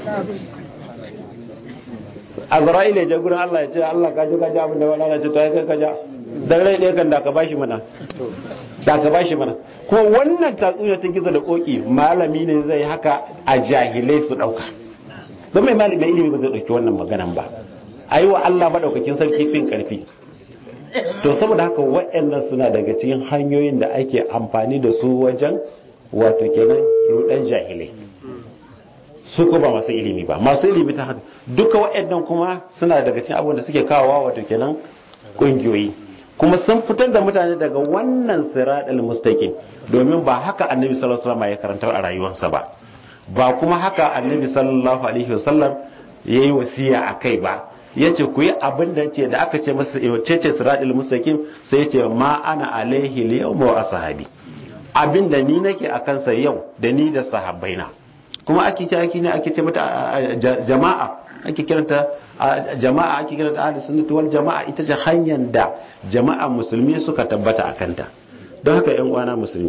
azra'il ya je gurin Allah ya ce Allah ka ji ka ji abin da wala na ce to ya kai ka ja dan rai ɗaya kan da ka bashi mana da ka bashi mana kuma wannan tatsuniya ta gizo da koki malami ne zai haka a jahilai su dauka don mai malami mai ilimi ba zai dauki wannan maganan ba ayi wa Allah madaukakin sarki fin karfi to saboda haka waɗannan suna daga cikin hanyoyin da ake amfani da su wajen wato kenan rudan jahilai su ko ba masu ilimi ba masu ilimi ta haka duka waɗannan kuma suna daga cikin abubuwan da suke kawowa wato kenan ƙungiyoyi kuma sun fitar da mutane daga wannan siratal mustaqim domin ba haka annabi sallallahu alaihi wasallam ya karantar a rayuwarsa ba ba kuma haka annabi sallallahu alaihi wasallam yayi wasiya akai ba yace ku yi abin da ce da aka ce masa ce ce siratul mustaqim sai yace ma ana alaihi al-yawma wa ashabi abin da ni nake a kansa yau da ni da sahabbaina kuma ake ce ake ne ake ce mata jama'a ake kiranta jama'a ake kiranta ahlus sunnah wal jama'a ita ce hanyar da jama'a musulmi suka tabbata a kanta don haka yan uwana musulmi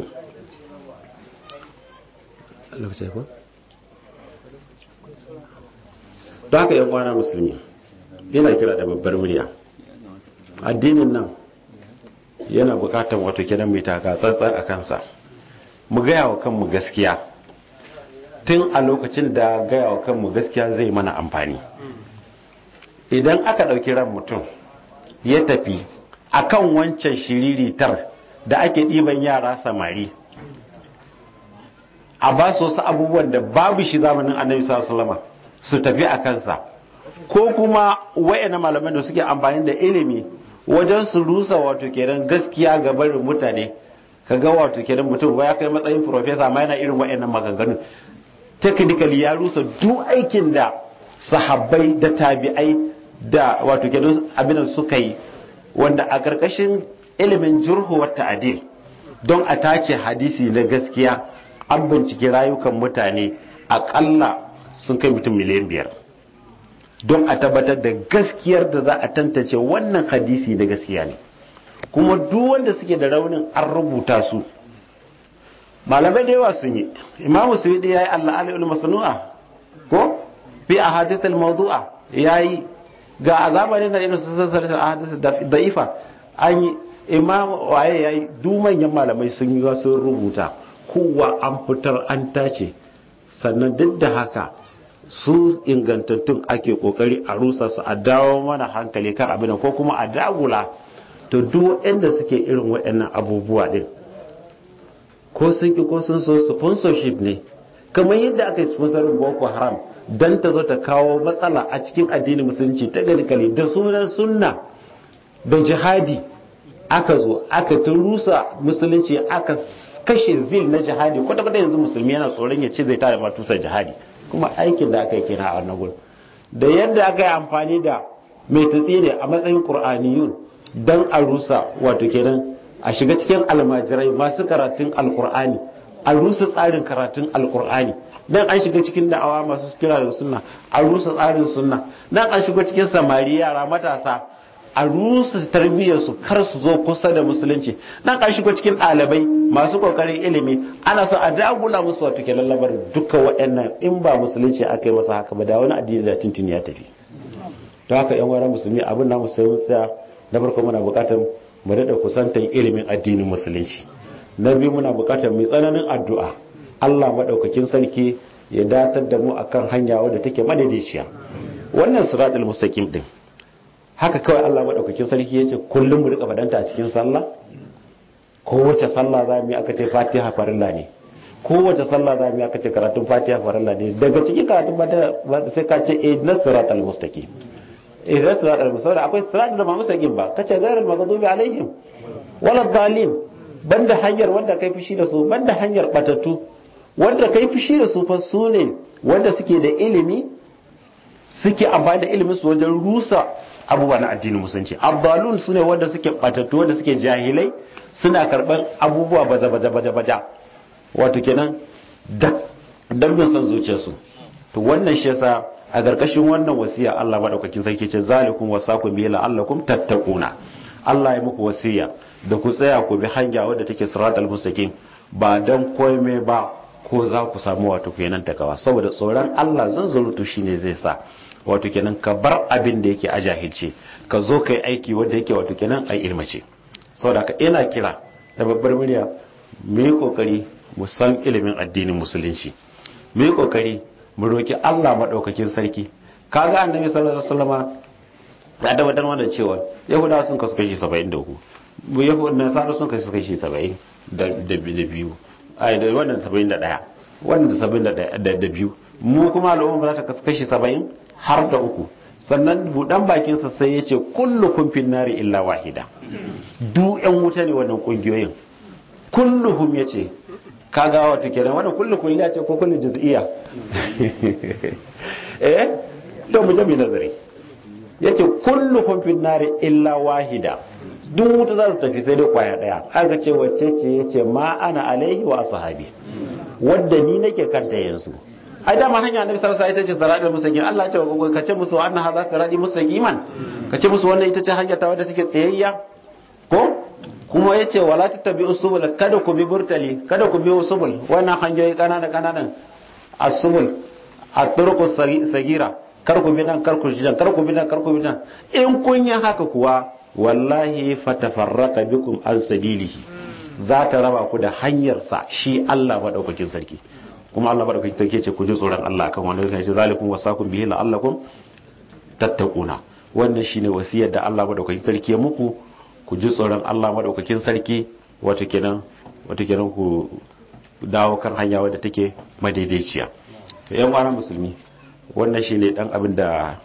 don haka yan uwana musulmi yana kira da babbar murya addinin nan yana bukatar wato kiran mai taka tsantsan a kansa mu gaya wa kanmu gaskiya tun a lokacin da gaya wa kanmu gaskiya zai mana amfani idan aka ɗauki ran mutum ya tafi akan wancan shiriritar da ake ɗiban yara samari a ba su wasu abubuwan da babu shi zamanin annabi sallallahu su tafi a kansa ko kuma wa'ina malaman da suke amfani da ilimi wajen su rusa wato kenan gaskiya ga barin mutane kaga wato kenan mutum ya kai matsayin profesa ma yana irin wa'annan maganganun technically ya rusa duk aikin da sahabbai da tabi'ai da wato kenan abin suka yi wanda a karkashin ilimin jurhu wa ta'dil don a tace hadisi na gaskiya an bincike rayukan mutane akalla sun kai mutum miliyan biyar don a tabbatar da gaskiyar da za a tantance wannan hadisi da gaskiya ne kuma duk wanda suke da raunin an rubuta su malamai da yawa sun yi imamu suwidi ya yi allah alai'ul masanu'a ko fi a hadithul mawdu'a ya yi ga azaba ne na irin su sassan a hadithul da'ifa an yi imamu waye ya yi duk manyan malamai sun yi sun rubuta kowa an fitar an tace sannan duk da haka su ingantattun ake kokari a rusa su a dawo mana hankali kan abin ko kuma a dagula to duk waɗanda suke irin waɗannan abubuwa din ko sun ki ko sun so sponsorship ne kamar yadda aka yi sponsorin boko haram dan ta zo ta kawo matsala a cikin addinin musulunci ta galikali da sunan sunna da jihadi aka zo aka ta rusa musulunci aka kashe zil na jihadi kwata-kwata yanzu musulmi yana tsoron ya ce zai tare matusar jihadi kuma aikin da aka yi kina a wannan gurin da yadda aka yi amfani da mai tatsi ne a matsayin qur'aniyun dan a rusa wato kenan a shiga cikin almajirai masu karatun alqur'ani a rusa tsarin karatun alqur'ani dan an shiga cikin da'awa masu kira da sunna a rusa tsarin sunna dan an shiga cikin samari yara matasa a rusa tarbiyyar su kar su zo kusa da musulunci dan an shiga cikin ɗalibai masu kokarin ilimi ana so a dagula musu wato ke lallabar duka waɗannan in ba musulunci aka yi masa haka ba da wani addini da tuntuni ya tafi don haka yan wani musulmi abin na musulmi tsaya na farko muna buƙatar mu daɗa kusantar ilimin addinin musulunci na biyu muna buƙatar mu tsananin addu'a Allah maɗaukakin sarki ya datar da mu akan hanya wadda take madaidaiciya wannan siratul mustaqim din haka kawai Allah maɗaukakin sarki ya ce kullum mu rika fadanta a cikin sallah kowace sallah za mu yi aka ce fatiha farilla ne kowace sallah za mu yi aka ce karatun fatiha farilla ne daga cikin karatun fatiha sai ka ce eh na sirat al-mustaqim eh na sirat al-mustaqim akwai sirat da ba mustaqim ba kace gairar maghdubi alaihim wala dhalim banda hanyar wanda kai fushi da su banda hanyar batattu wanda kai fushi da su fa su ne wanda suke da ilimi suke amfani da ilimin su wajen rusa abubuwa na addinin musulunci abdalun su ne wanda suke batattu wanda suke jahilai suna karban abubuwa baza baza baza baza wato kenan dan bin son zuciyarsu to wannan shi yasa a garkashin wannan wasiya Allah madaukakin sarki ce zalikum wasakum bi la'allakum tattaquna Allah ya muku wasiya da ku tsaya ku bi hanya wadda take siratal mustaqim ba dan komai ba ko za ku samu wato kenan takawa saboda tsoron Allah zanzurutu shine zai sa wato kenan ka bar abin da yake a jahilce ka zo kai aiki wanda yake wato kenan a ilmace saboda ka ina kira da babbar murya mu yi kokari mu san ilimin addinin musulunci mu yi kokari mu roki Allah madaukakin sarki kaga annabi sallallahu alaihi wasallama ya tabbatar mana cewa yahudawa sun kasu kashi 73 mu yahudawa nasara sun kasu kashi 70 da biyu ai da wannan 71 wannan 71 da biyu mu kuma al'umma za ta kasu kashi 70 har da uku sannan budan bakinsa sai ya ce kullukum fin nari illa wahida du yan wuta ne wannan kungiyoyin kulluhum ya ce kaga wata kenan wannan kullu kulliya ce ko kullu juz'iyya eh to mu jami nazari yace kulluhum fin nari illa wahida duk wuta za su tafi sai dai kwaya daya aka ce wacce ce yace ma ana alaihi wa ashabi wadda ni nake kanta yanzu ai dama hanya annabi sallallahu alaihi wasallam ita ce siratal mustaqim Allah ya ce ka ce musu anna hadha sirati mustaqiman ka ce musu wannan ita ce hanya ta wadda take tsayayya ko kuma yace wala tattabi'u subul kada ku bi burtali kada ku bi subul wannan hanyoyi kanana kananan as-subul at-turuq sagira kar ku bi nan kar ku nan kar ku bi nan kar ku bi nan in kun yi haka kuwa wallahi fatafarraqa bikum an sabilihi za ta raba ku da hanyar sa shi Allah madaukakin sarki kuma Allah madaukakin sarki ce ku ji tsoron Allah kan wanda yake zalikum wasakum bihi la'allakum tattaquna wannan shine wasiyar da Allah madaukakin sarki ya muku ku ji tsoron Allah madaukakin sarki wato kenan wato kenan ku dawo kan hanya wadda take madaidaiciya to yan uwa musulmi wannan shine dan abin da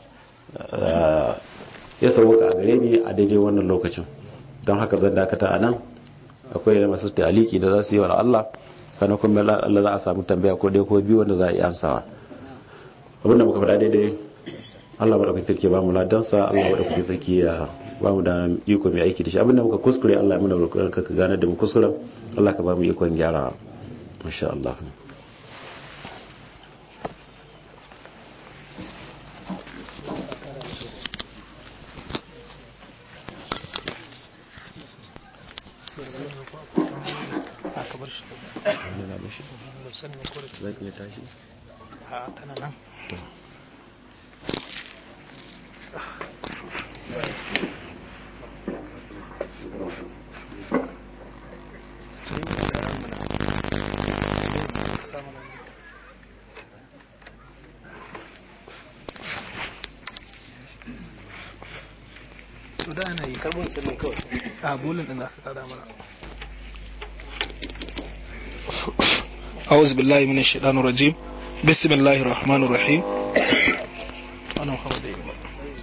ya sauka a gare ni a daidai wannan lokacin don haka zan dakata a nan akwai da masu taliki da za su yi wa Allah sannan kuma Allah za a samu tambaya ko dai ko biyu wanda za a yi amsawa abin da muka faɗa daidai Allah ba da kai take ba mu ladansa Allah ba da kai sarki ya ba mu da iko mai aiki da shi abin da muka kuskure Allah ya muna roƙon ka ka gane da mu kuskuren Allah ka ba mu ikon gyara insha Allah zaki ya tashi a tana nan to da ana yi karbon sannan kawai a bulin din aka kada mana أعوذ بالله من الشيطان الرجيم بسم الله الرحمن الرحيم أنا محمد أيوب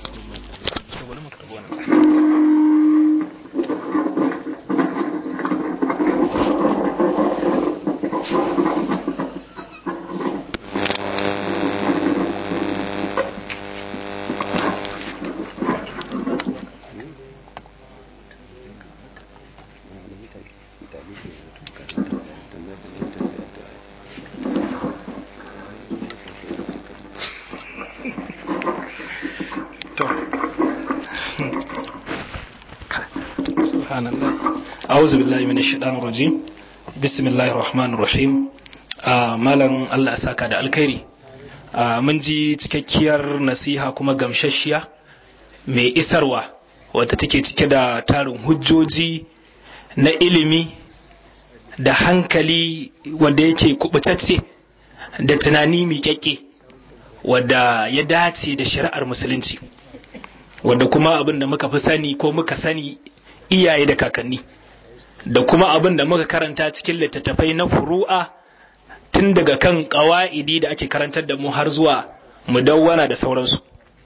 سبحان الله أعوذ بالله من الشيطان الرجيم بسم الله الرحمن الرحيم malam Allah ya saka da alkhairi mun ji cikakkiyar nasiha kuma gamsasshiya mai isarwa wadda take cike da tarin hujjoji na ilimi da hankali wanda yake kubutacce da tunani miƙaƙƙe wadda ya dace da shari'ar musulunci wadda kuma abin da muka fi sani ko muka sani iyaye da kakanni da kuma abin da muka karanta cikin littattafai na furu'a tun daga kan ƙawa'idi da ake karantar da mu har zuwa mudawwana da sauransu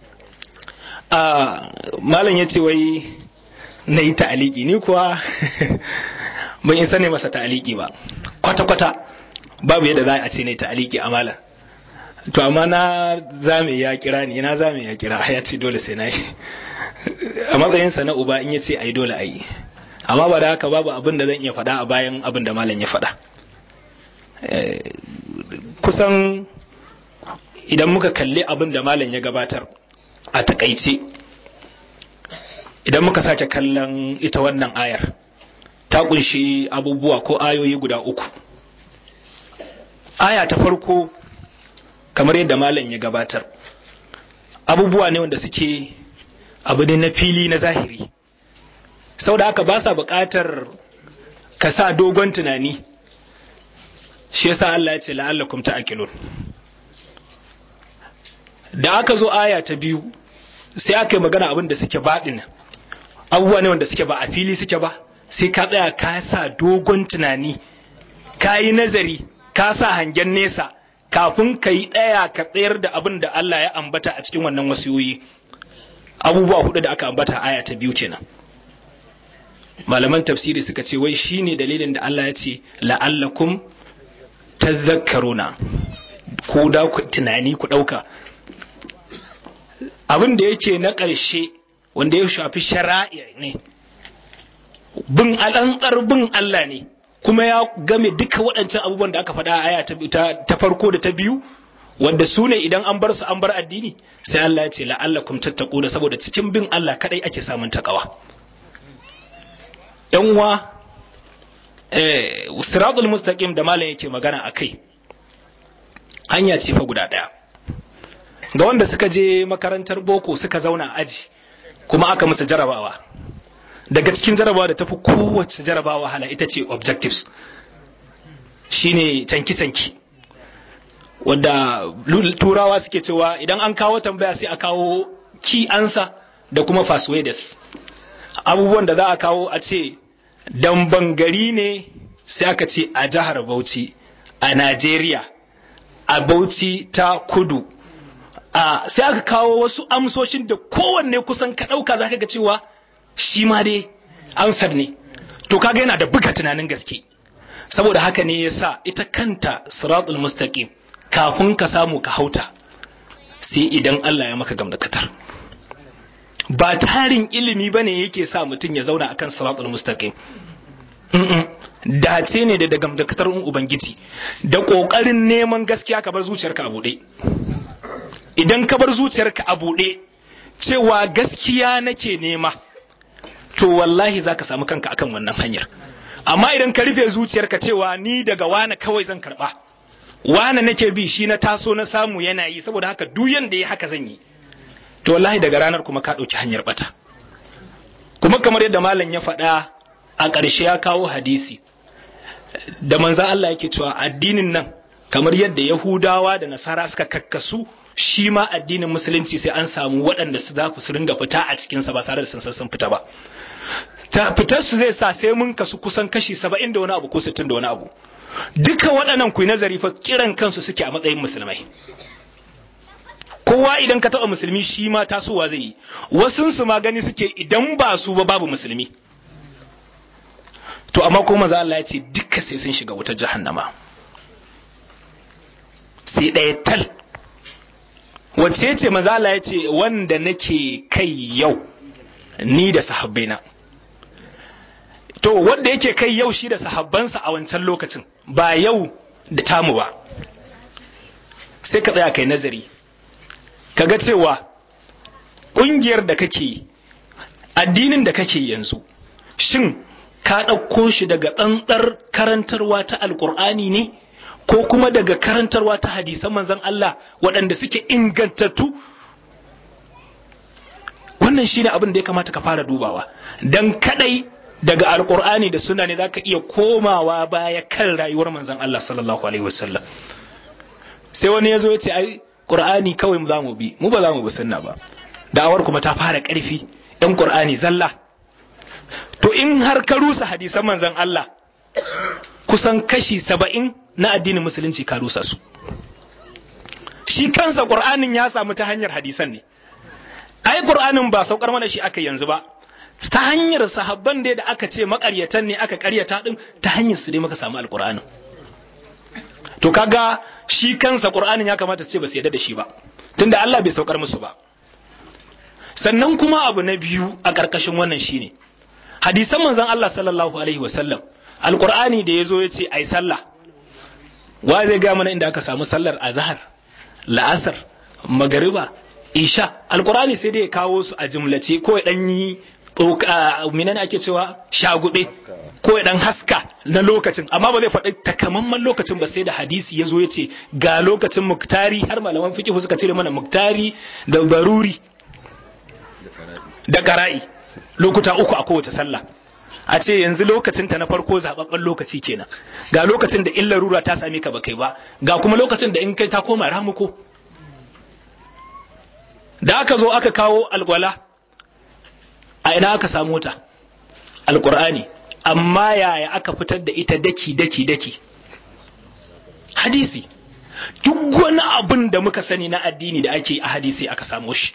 malam ya ce wai na yi ta'aliki ni kuwa ban isa ne masa ta'aliki ba kwata-kwata babu yadda za a ce ne ta'aliki a malam to amma na zame ya kira ni na zame ya kira ya ce dole sai na yi a matsayinsa na uba in ya ce a yi dole a yi amma ba da haka babu abin da zan iya faɗa a bayan abin da malam ya faɗa kusan idan muka kalli abin da malam ya gabatar a takaice idan muka sake kallon ita wannan ayar ta kunshi abubuwa ko ayoyi guda uku aya ta farko kamar yadda malam ya gabatar abubuwa ne wanda suke abu ne na fili na zahiri sau da haka ba sa buƙatar ka sa dogon tunani shi yasa Allah ya ce la'allakum ta'qilun da aka zo aya ta biyu sai aka yi magana abin da suke baɗin abubuwa ne wanda suke ba a fili suke ba sai ka tsaya ka sa dogon tunani ka yi nazari ka sa hangen nesa kafin ka yi ɗaya ka tsayar da abin da Allah ya ambata a cikin wannan wasiyoyi abubuwa hudu da aka ambata aya ta biyu kenan malaman tafsiri suka ce wai shine dalilin da Allah ya ce la'allakum tadhakkaruna ko da ku tunani ku dauka abin da yake na ƙarshe wanda ya shafi shara'i ne bin al'antsar bin Allah ne kuma ya game duka waɗancan abubuwan da aka faɗa a aya ta farko da ta biyu wanda su ne idan an bar su an bar addini sai Allah ya ce la'allakum tattaquna saboda cikin bin Allah kadai ake samun takawa yan uwa eh siratul mustaqim da malam yake magana akai hanya ce fa guda daya ga wanda suka je makarantar boko suka zauna aji kuma aka musu jarabawa daga cikin jarabawa da tafi kowace jarabawa hala ita ce objectives shine canki-canki wadda turawa suke cewa idan an kawo tambaya sai a kawo key answer da kuma persuaders abubuwan da za a kawo a ce damban gari ne sai aka ce a jihar bauchi a najeriya a bauchi ta kudu a sai aka kawo wasu amsoshin da kowanne kusan ka ɗauka za ka ga cewa shi ma dai ansar ne to kaga yana da buga tunanin gaske saboda haka ne yasa ita kanta siratul mustaqim kafin ka samu ka hauta sai idan Allah ya maka gamdakatar ba tarin ilimi bane yake sa mutum ya zauna akan siratul mustaqim dace ne da gamdakatar ubangiji da kokarin neman gaskiya ka bar zuciyarka a buɗe idan ka bar zuciyarka a buɗe cewa gaskiya nake nema to wallahi za ka samu kanka akan wannan hanyar amma idan ka rufe zuciyarka cewa ni daga wane kawai zan karba wane nake bi shi na taso na samu yana yi saboda haka duk yanda ya haka zan yi to wallahi daga ranar kuma ka ɗauki hanyar bata kuma kamar yadda malam ya faɗa a ƙarshe ya kawo hadisi da manzan Allah yake cewa addinin nan kamar yadda Yahudawa da Nasara suka kakkasu shi ma addinin musulunci sai an samu waɗanda su za su ringa fita a cikinsa ba tare da sun sun fita ba ta fitar su zai sa sai mun kasu kusan kashi saba'in da wani abu ko sittin da wani abu duka waɗannan ku nazari fa kiran kansu suke a matsayin musulmai kowa idan ka taɓa musulmi shi ma tasowa zai yi wasun su ma gani suke idan ba su ba babu musulmi to amma ko maza Allah ya ce duka sai sun shiga wutar jahannama sai ɗaya tal wacce ce maza Allah ya ce wanda nake kai yau ni da sahabbaina to wanda yake kai yau shi da sahabbansa a wancan lokacin ba yau da tamu ba sai ka tsaya kai nazari kaga cewa ƙungiyar da kake addinin da kake yanzu shin ka ɗauko shi daga tsantsar karantarwa ta alƙur'ani ne ko kuma daga karantarwa ta hadisan manzon Allah waɗanda suke ingantattu wannan shine abin da ya kamata ka fara dubawa dan kadai daga alkur'ani da sunna ne zaka iya komawa baya kan rayuwar manzon Allah sallallahu alaihi wasallam sai wani yazo ya ce ai qur'ani kawai mu zamu bi mu ba za mu bi sunna ba da'awar kuma ta fara karfi yan qur'ani zalla to in har ka rusa hadisan manzon Allah kusan kashi saba'in na addinin musulunci ka rusa su shi kansa qur'anin ya samu ta hanyar hadisan ne ai qur'anin ba saukar mana shi aka yanzu ba ta hanyar sahabban da da aka ce makaryatan ne aka karyata din ta hanyar su dai muka samu alqur'anin to kaga shi kansa qur'anin ya kamata su ce ba su yarda da shi ba tunda Allah bai saukar musu ba sannan kuma abu na biyu a karkashin wannan shine hadisan manzon Allah sallallahu alaihi wasallam alqur'ani da yazo ya ce ai sallah wa zai ga mana inda aka samu sallar azhar la'asar magariba isha alqur'ani sai dai ya kawo su a jumlace ko ya dan yi menene ake cewa shagube ko ya dan haska na lokacin amma ba zai faɗi takamaiman lokacin ba sai da hadisi ya zo ya ce ga lokacin muktari har malaman fiqh suka cire mana muktari da baruri da qara'i lokuta uku a kowace sallah a ce yanzu lokacin ta na farko zababben lokaci kenan ga lokacin da illa rura ta same ka ba kai ba ga kuma lokacin da in kai ta koma ramuko da aka zo aka kawo alwala a ina aka samu ta alqur'ani amma yaya aka fitar da ita daki daki daki hadisi duk wani abin da muka sani na addini da ake a hadisi aka samu shi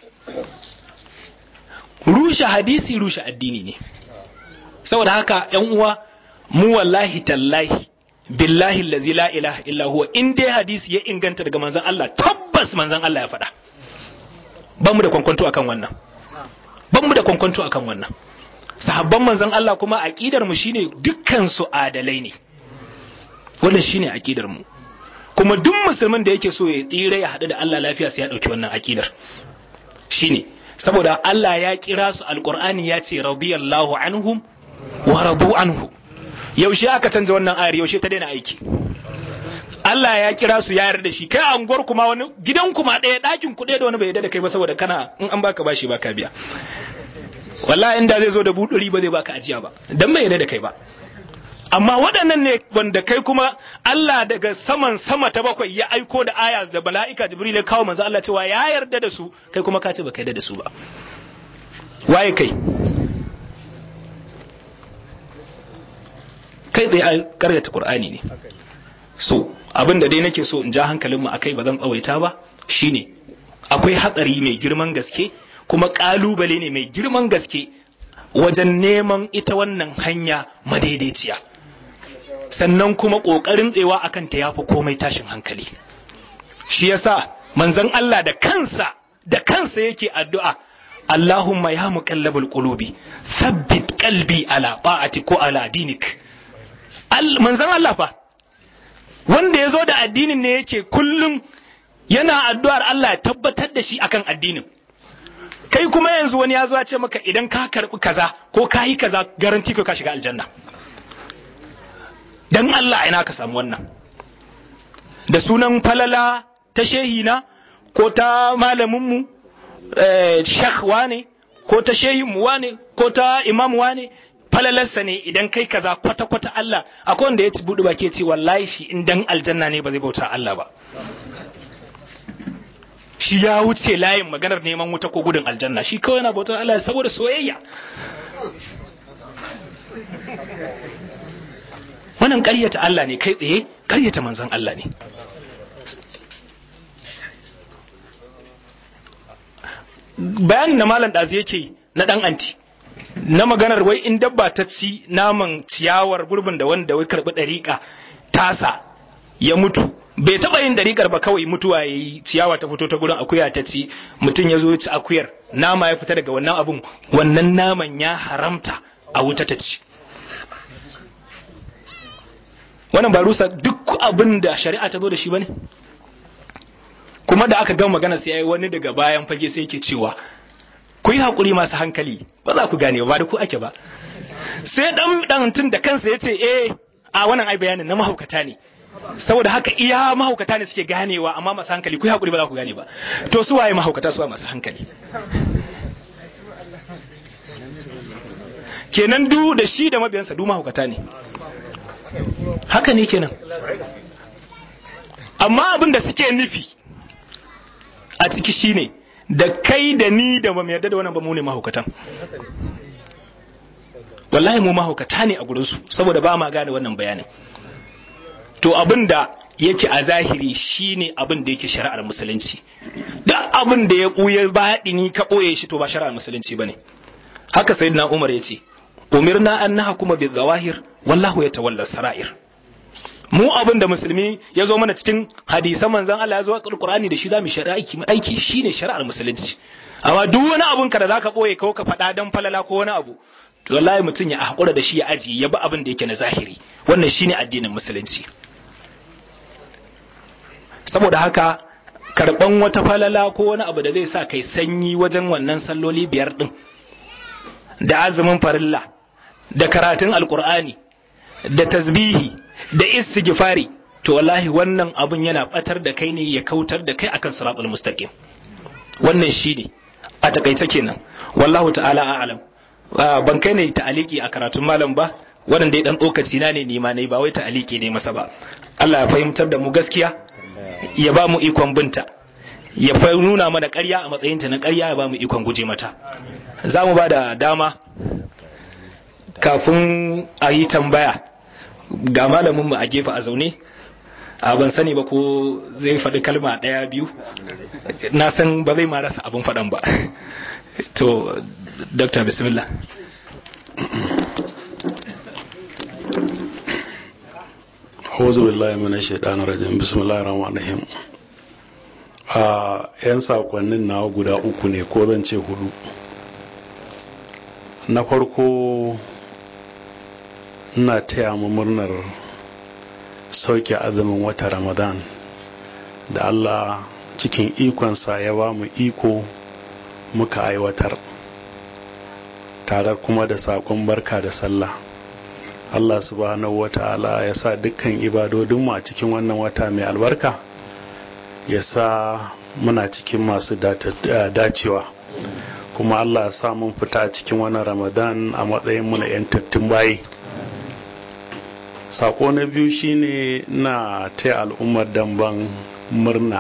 rushe hadisi rushe addini ne saboda haka yan uwa mu wallahi tallahi billahi allazi la ilaha illa huwa in dai hadisi ya inganta daga manzon Allah tabbas manzon Allah ya faɗa ban mu da kwankwanto akan wannan ban mu da kwankwanto akan wannan sahabban manzon Allah kuma aqidar mu shine dukkan su adalai ne wannan shine aqidar mu kuma duk musulmin da yake so ya tsira ya haɗu da Allah lafiya sai ya ɗauki wannan aqidar shine saboda Allah ya kira su alqur'ani ya ce radiyallahu anhum wa radu anhu yaushe aka canza wannan ayar yaushe ta daina aiki Allah ya kira su ya yarda shi kai anguwar kuma wani gidan kuma ɗaya ɗakin ku ɗaya da wani bai yarda da kai ba saboda kana in an baka bashi baka biya wallahi inda zai zo da buduri ba zai baka ajiya ba dan bai yarda da kai ba amma waɗannan ne wanda kai kuma Allah daga saman sama ta bakwai ya aiko da aya da bala'ika Jibril ya kawo manzo Allah cewa ya yarda da su kai kuma ka ce baka yarda da su ba waye kai kai tsaye karyata Qur'ani ne so abin da dai nake so in ja hankalin mu akai ba zan tsawaita ba shine akwai hatsari mai girman gaske kuma kalubale ne mai girman gaske wajen neman ita wannan hanya madaidaiciya sannan kuma ƙoƙarin tsewa akan ta yafi komai tashin hankali shi yasa manzon Allah da kansa da kansa yake addu'a Allahumma ya muqallabul qulubi thabbit qalbi ala ta'ati ko ala dinik manzon Allah fa wanda ya zo da addinin ne yake kullum yana addu'ar Allah ya tabbatar da shi akan addinin kai kuma yanzu wani ya zo ya ce maka idan ka karbi kaza ko ka yi kaza garanti ko ka shiga aljanna dan Allah ina ka samu wannan da sunan falala ta shehina ko ta malaminmu eh, shekh wane ko ta shehinmu wane ko ta imam wane falalarsa ne idan kai kaza kwata-kwata Allah akwai wanda ya ci buɗe baki ya ce wallahi shi in dan aljanna ne ba zai bauta Allah ba shi ya wuce layin maganar neman wuta ko gudun aljanna shi kawai yana bautar Allah saboda soyayya wannan ƙaryata Allah ne kai tsaye ƙaryata manzon Allah ne bayanin na malam ɗazu yake na ɗan anti na maganar wai in dabba ta ci naman ciyawar gurbin da wanda wai karɓi ɗariƙa tasa ya mutu bai taɓa yin ɗariƙar ba kawai mutuwa ya yi ciyawa ta fito ta gurin akuya ta ci mutum ya zo ya ci akuyar nama ya fita daga wannan abun wannan naman ya haramta a wuta ta ci wannan ba rusa duk abin da shari'a ta zo da shi ba ne kuma da aka gama magana sai wani daga bayan fage sai yake cewa ku yi haƙuri masu hankali ba za ku gane ba da ku ake ba sai dan dan tun da kansa ya ce eh a wannan ai bayanin na mahaukata ne saboda haka iya mahaukata ne suke ganewa amma masu hankali ku yi haƙuri ba za ku gane ba to su waye mahaukata su masu hankali kenan du da shi da mabiyansa du mahaukata ne haka ne kenan amma abin da suke nufi a ciki shine da kai da ni da ba mu yarda da wannan ba mu ne mahaukatan wallahi mu mahaukata ne a gurinsu saboda ba ma gane wannan bayanin to abin da yake a zahiri shine abin da yake shari'ar musulunci da abin da ya ɓuya baɗini ka ɓoye shi to ba shari'ar musulunci bane haka sayyidina umar ya ce umirna an nahkuma bil zawahir wallahu yatawalla sara'ir mu abin da musulmi ya zo mana cikin hadisan manzon Allah ya zo alqur'ani da shi zamu shari'a aiki aiki shine shari'ar musulunci amma duk wani abun ka da zaka boye ko ka faɗa dan falala ko wani abu to wallahi mutum ya hakura da shi ya aji ya bi abin da yake na zahiri wannan shine addinin musulunci saboda haka karban wata falala ko wani abu da zai sa kai sanyi wajen wannan salloli biyar din da azumin farilla da karatun alkur'ani da tasbihi da istighfari to wallahi wannan abun yana batar da kai ne ya kautar da kai akan siratul mustaqim wannan shine a takaice kenan wallahu ta'ala a'lam ban kai ne ta'aliki a karatun malam ba wannan dai dan tsokaci na ne nima ne ba wai ta'aliki ne masa ba Allah ya fahimtar da mu gaskiya ya ba mu ikon binta ya fa nuna mana ƙarya a matsayinta na ƙarya ya ba mu ikon guje mata za mu ba da dama kafin a yi tambaya ga malaminmu a gefe a zaune a ban sani ba ko zai faɗi kalma ɗaya biyu na san ba zai ma rasa abin faɗan ba to dr bismillah أعوذ بالله من الشيطان الرجيم بسم الله الرحمن الرحيم a 'yan sakonnin nawa guda uku ne ko zan ce hudu na farko ina taya mu murnar sauke azumin wata ramadan da allah cikin ikonsa ya ba mu iko muka aiwatar tare kuma da sakon barka da sallah allah subhanahu wata'ala ya sa dukkan ibadodinmu a cikin wannan wata mai albarka ya sa muna cikin masu dacewa kuma allah ya sa mun fita cikin wannan ramadan a matsayin muna 'yantattun bayi sako na biyu shine na taya al'ummar damban murna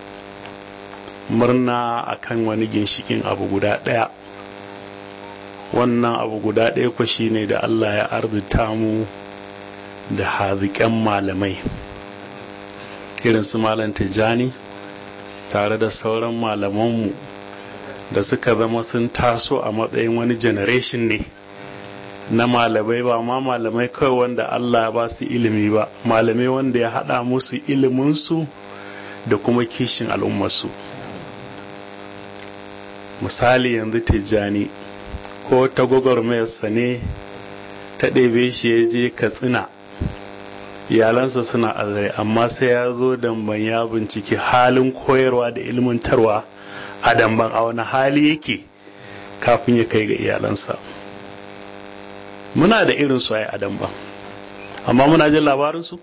murna akan wani ginshikin abu guda daya wannan abu guda daya ku shine da Allah ya arzita mu da haziƙen malamai irin su malam tijjani tare da sauran malamanmu da suka zama sun taso a matsayin wani generation ne na malamai ba ma malamai kawai wanda Allah ba su ilimi ba malamai wanda ya haɗa musu iliminsu da kuma kishin al'ummarsu misali yanzu tijjani ko ta gwagwarmayarsa ne ta ɗebe shi ya je katsina iyalansa suna azare amma sai ya zo damban ya binciki halin koyarwa da ilmantarwa a damban a wani hali yake kafin ya kai ga iyalansa muna da irin su a damban amma muna jin labarinsu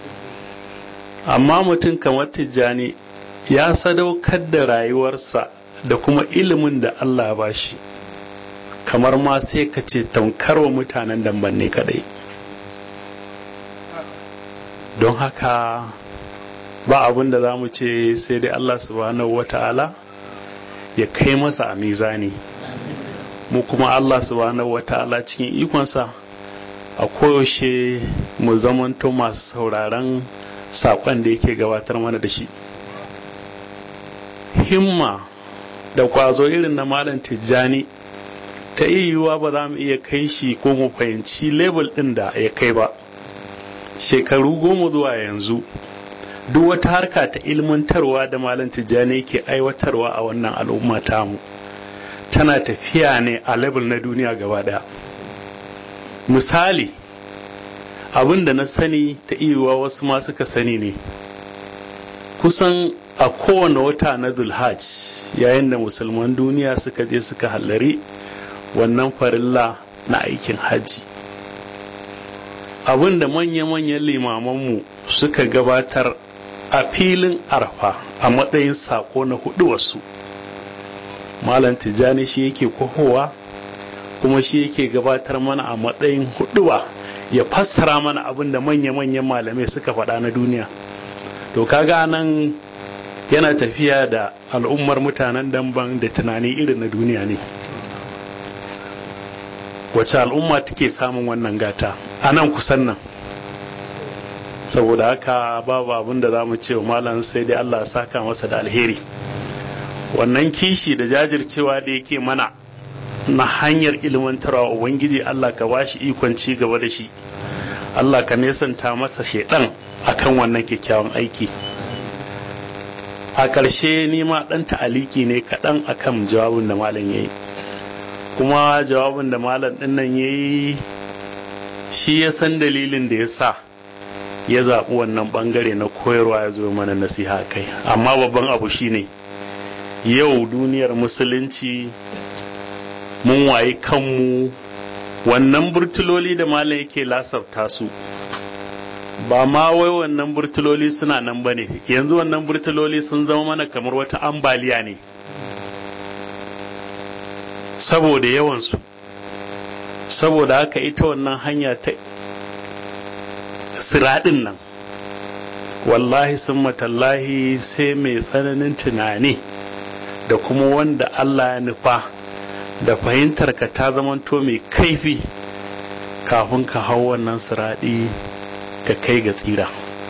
amma mutum kamar tijjani ya sadaukar da rayuwarsa da kuma ilimin da Allah ba shi kamar ma sai ka ce wa mutanen damban ne kadai don haka ba abin da za mu ce sai dai Allah subhanahu wata'ala ya kai masa a mizani mu kuma Allah subhanahu wata'ala cikin ikonsa a koyaushe mu zamanto masu sauraron saƙon da yake gabatar mana da shi himma da kwazo irin na malam tijjani ta yiwuwa ba za mu iya kai shi ko mu fahimci lebel ɗin da ya kai ba shekaru goma zuwa yanzu duk wata harka ta ilmantarwa da malam tijjani ke aiwatarwa a wannan al'umma tamu tana tafiya ne a level na duniya gaba daya misali abin da na sani ta iya wasu ma suka sani ne kusan a kowane wata na zulhaj yayin da musulman duniya suka je suka hallari wannan farilla na aikin hajji abin da manya-manyan limamanmu suka gabatar a filin arfa a matsayin sako na hudu wasu malam tijjani shi yake kohowa kuma shi yake gabatar mana a matsayin huduwa ya fassara mana abin da manya-manyan malamai suka faɗa na duniya to kaga nan yana tafiya da al'ummar mutanen damban da tunani irin na duniya ne wacce al'umma take samun wannan gata a nan kusan nan saboda haka babu abin da za mu ce wa malam sai dai Allah saka masa da alheri wannan kishi da jajircewa da yake mana na hanyar ilmantarwa ubangiji Allah ka bashi ikon ci gaba da shi Allah ka nesanta masa shedan akan wannan kyakkyawan aiki a ƙarshe ni ma ɗan ta'aliki ne kaɗan akan jawabin da malam ya yi kuma jawabin da malam ɗin nan ya yi shi ya san dalilin da ya sa ya zaɓi wannan ɓangare na koyarwa ya zo mana nasiha kai amma babban abu shine yau duniyar musulunci mun waye kanmu wannan burtuloli da malam yake lasafta su ba ma wai wannan burtuloli suna nan ba ne yanzu wannan burtuloli sun zama mana kamar wata ambaliya ne saboda yawansu saboda haka ita wannan hanya ta siraɗin nan wallahi sun matallahi sai mai tsananin tunani da kuma wanda Allah ya nufa da fahimtar ka ta zamanto mai kaifi kafin ka hau wannan siraɗi ka kai ga tsira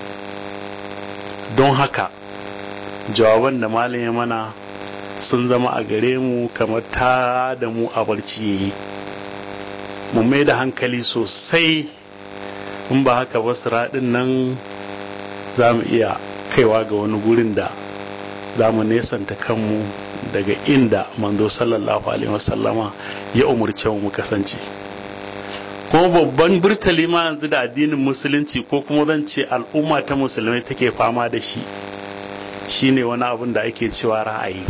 don haka jawaban da malam ya mana sun zama a gare mu kamar ta da mu a barci yayi mu mai da hankali sosai in ba haka ba siraɗin nan za mu iya kaiwa ga wani gurin da za mu nesanta kanmu daga inda manzo sallallahu alaihi wasallama ya umurce mu kasance kuma babban burtali ma yanzu da addinin musulunci ko kuma zan ce al'umma ta musulmai take fama da shi shine wani abin da ake cewa ra'ayi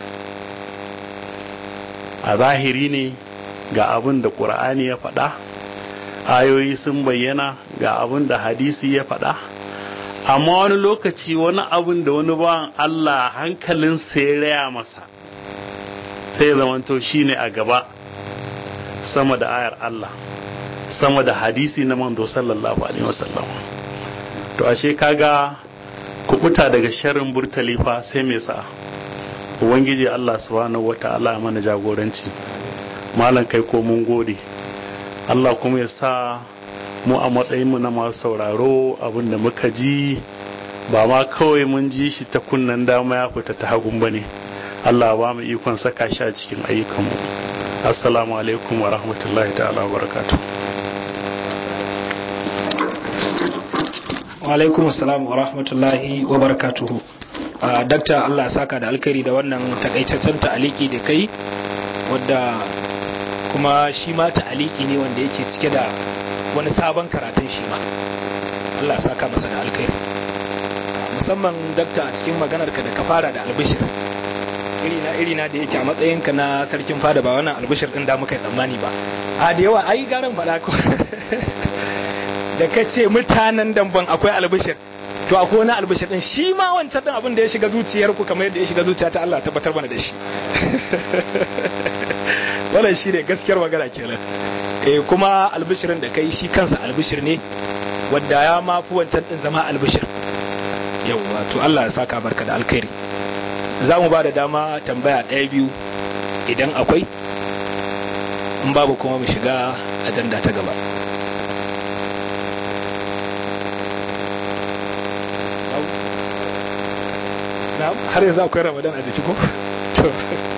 a zahiri ne ga abin da ƙur'ani ya faɗa ayoyi sun bayyana ga abin da hadisi ya faɗa amma wani lokaci wani abin da wani bawan Allah hankalin ya raya masa sai zamanto shine a gaba sama da ayar Allah sama da hadisi na manzo sallallahu alaihi wasallam to ashe kaga kubuta daga sharrin burtali fa sai me sa ubangiji Allah subhanahu wataala mana jagoranci malam kai ko mun gode Allah kuma ya sa mu a matsayin mu na masu sauraro abinda muka ji ba ma kawai mun ji shi ta kunnan dama ya fita ta hagun bane Allah ba mu ikon saka shi a cikin ayyukanmu assalamu alaikum wa rahmatullahi ta'ala wa barakatuh alaikum assalam wa rahmatullahi wa barakatuhu dakta Allah saka da alkhairi da wannan takaitaccen ta'aliki da kai wadda kuma shi ma ta'aliki ne wanda yake cike da wani sabon karatun shi ma Allah saka masa da alkhairi musamman dakta a cikin maganar ka da ka fara da albishir irina irina da yake a matsayinka na sarkin fada ba wannan albishir din da muka yi tsammani ba a da yawa ai garan faɗa ko da ka ce mutanen damban akwai albishir to akwai wani albishir din shi ma wancan din abin da ya shiga zuciyar ku kamar yadda ya shiga zuciya ta Allah tabbatar mana da shi wannan shi ne gaskiyar magana kenan eh kuma albishirin da kai shi kansa albishir ne wadda ya ma fi wancan din zama albishir yauwa to Allah ya saka barka da alkhairi za mu ba da dama tambaya ɗaya biyu idan akwai in babu kuma mu shiga ajanda ta gaba har yanzu akwai ramadan a jiki ko to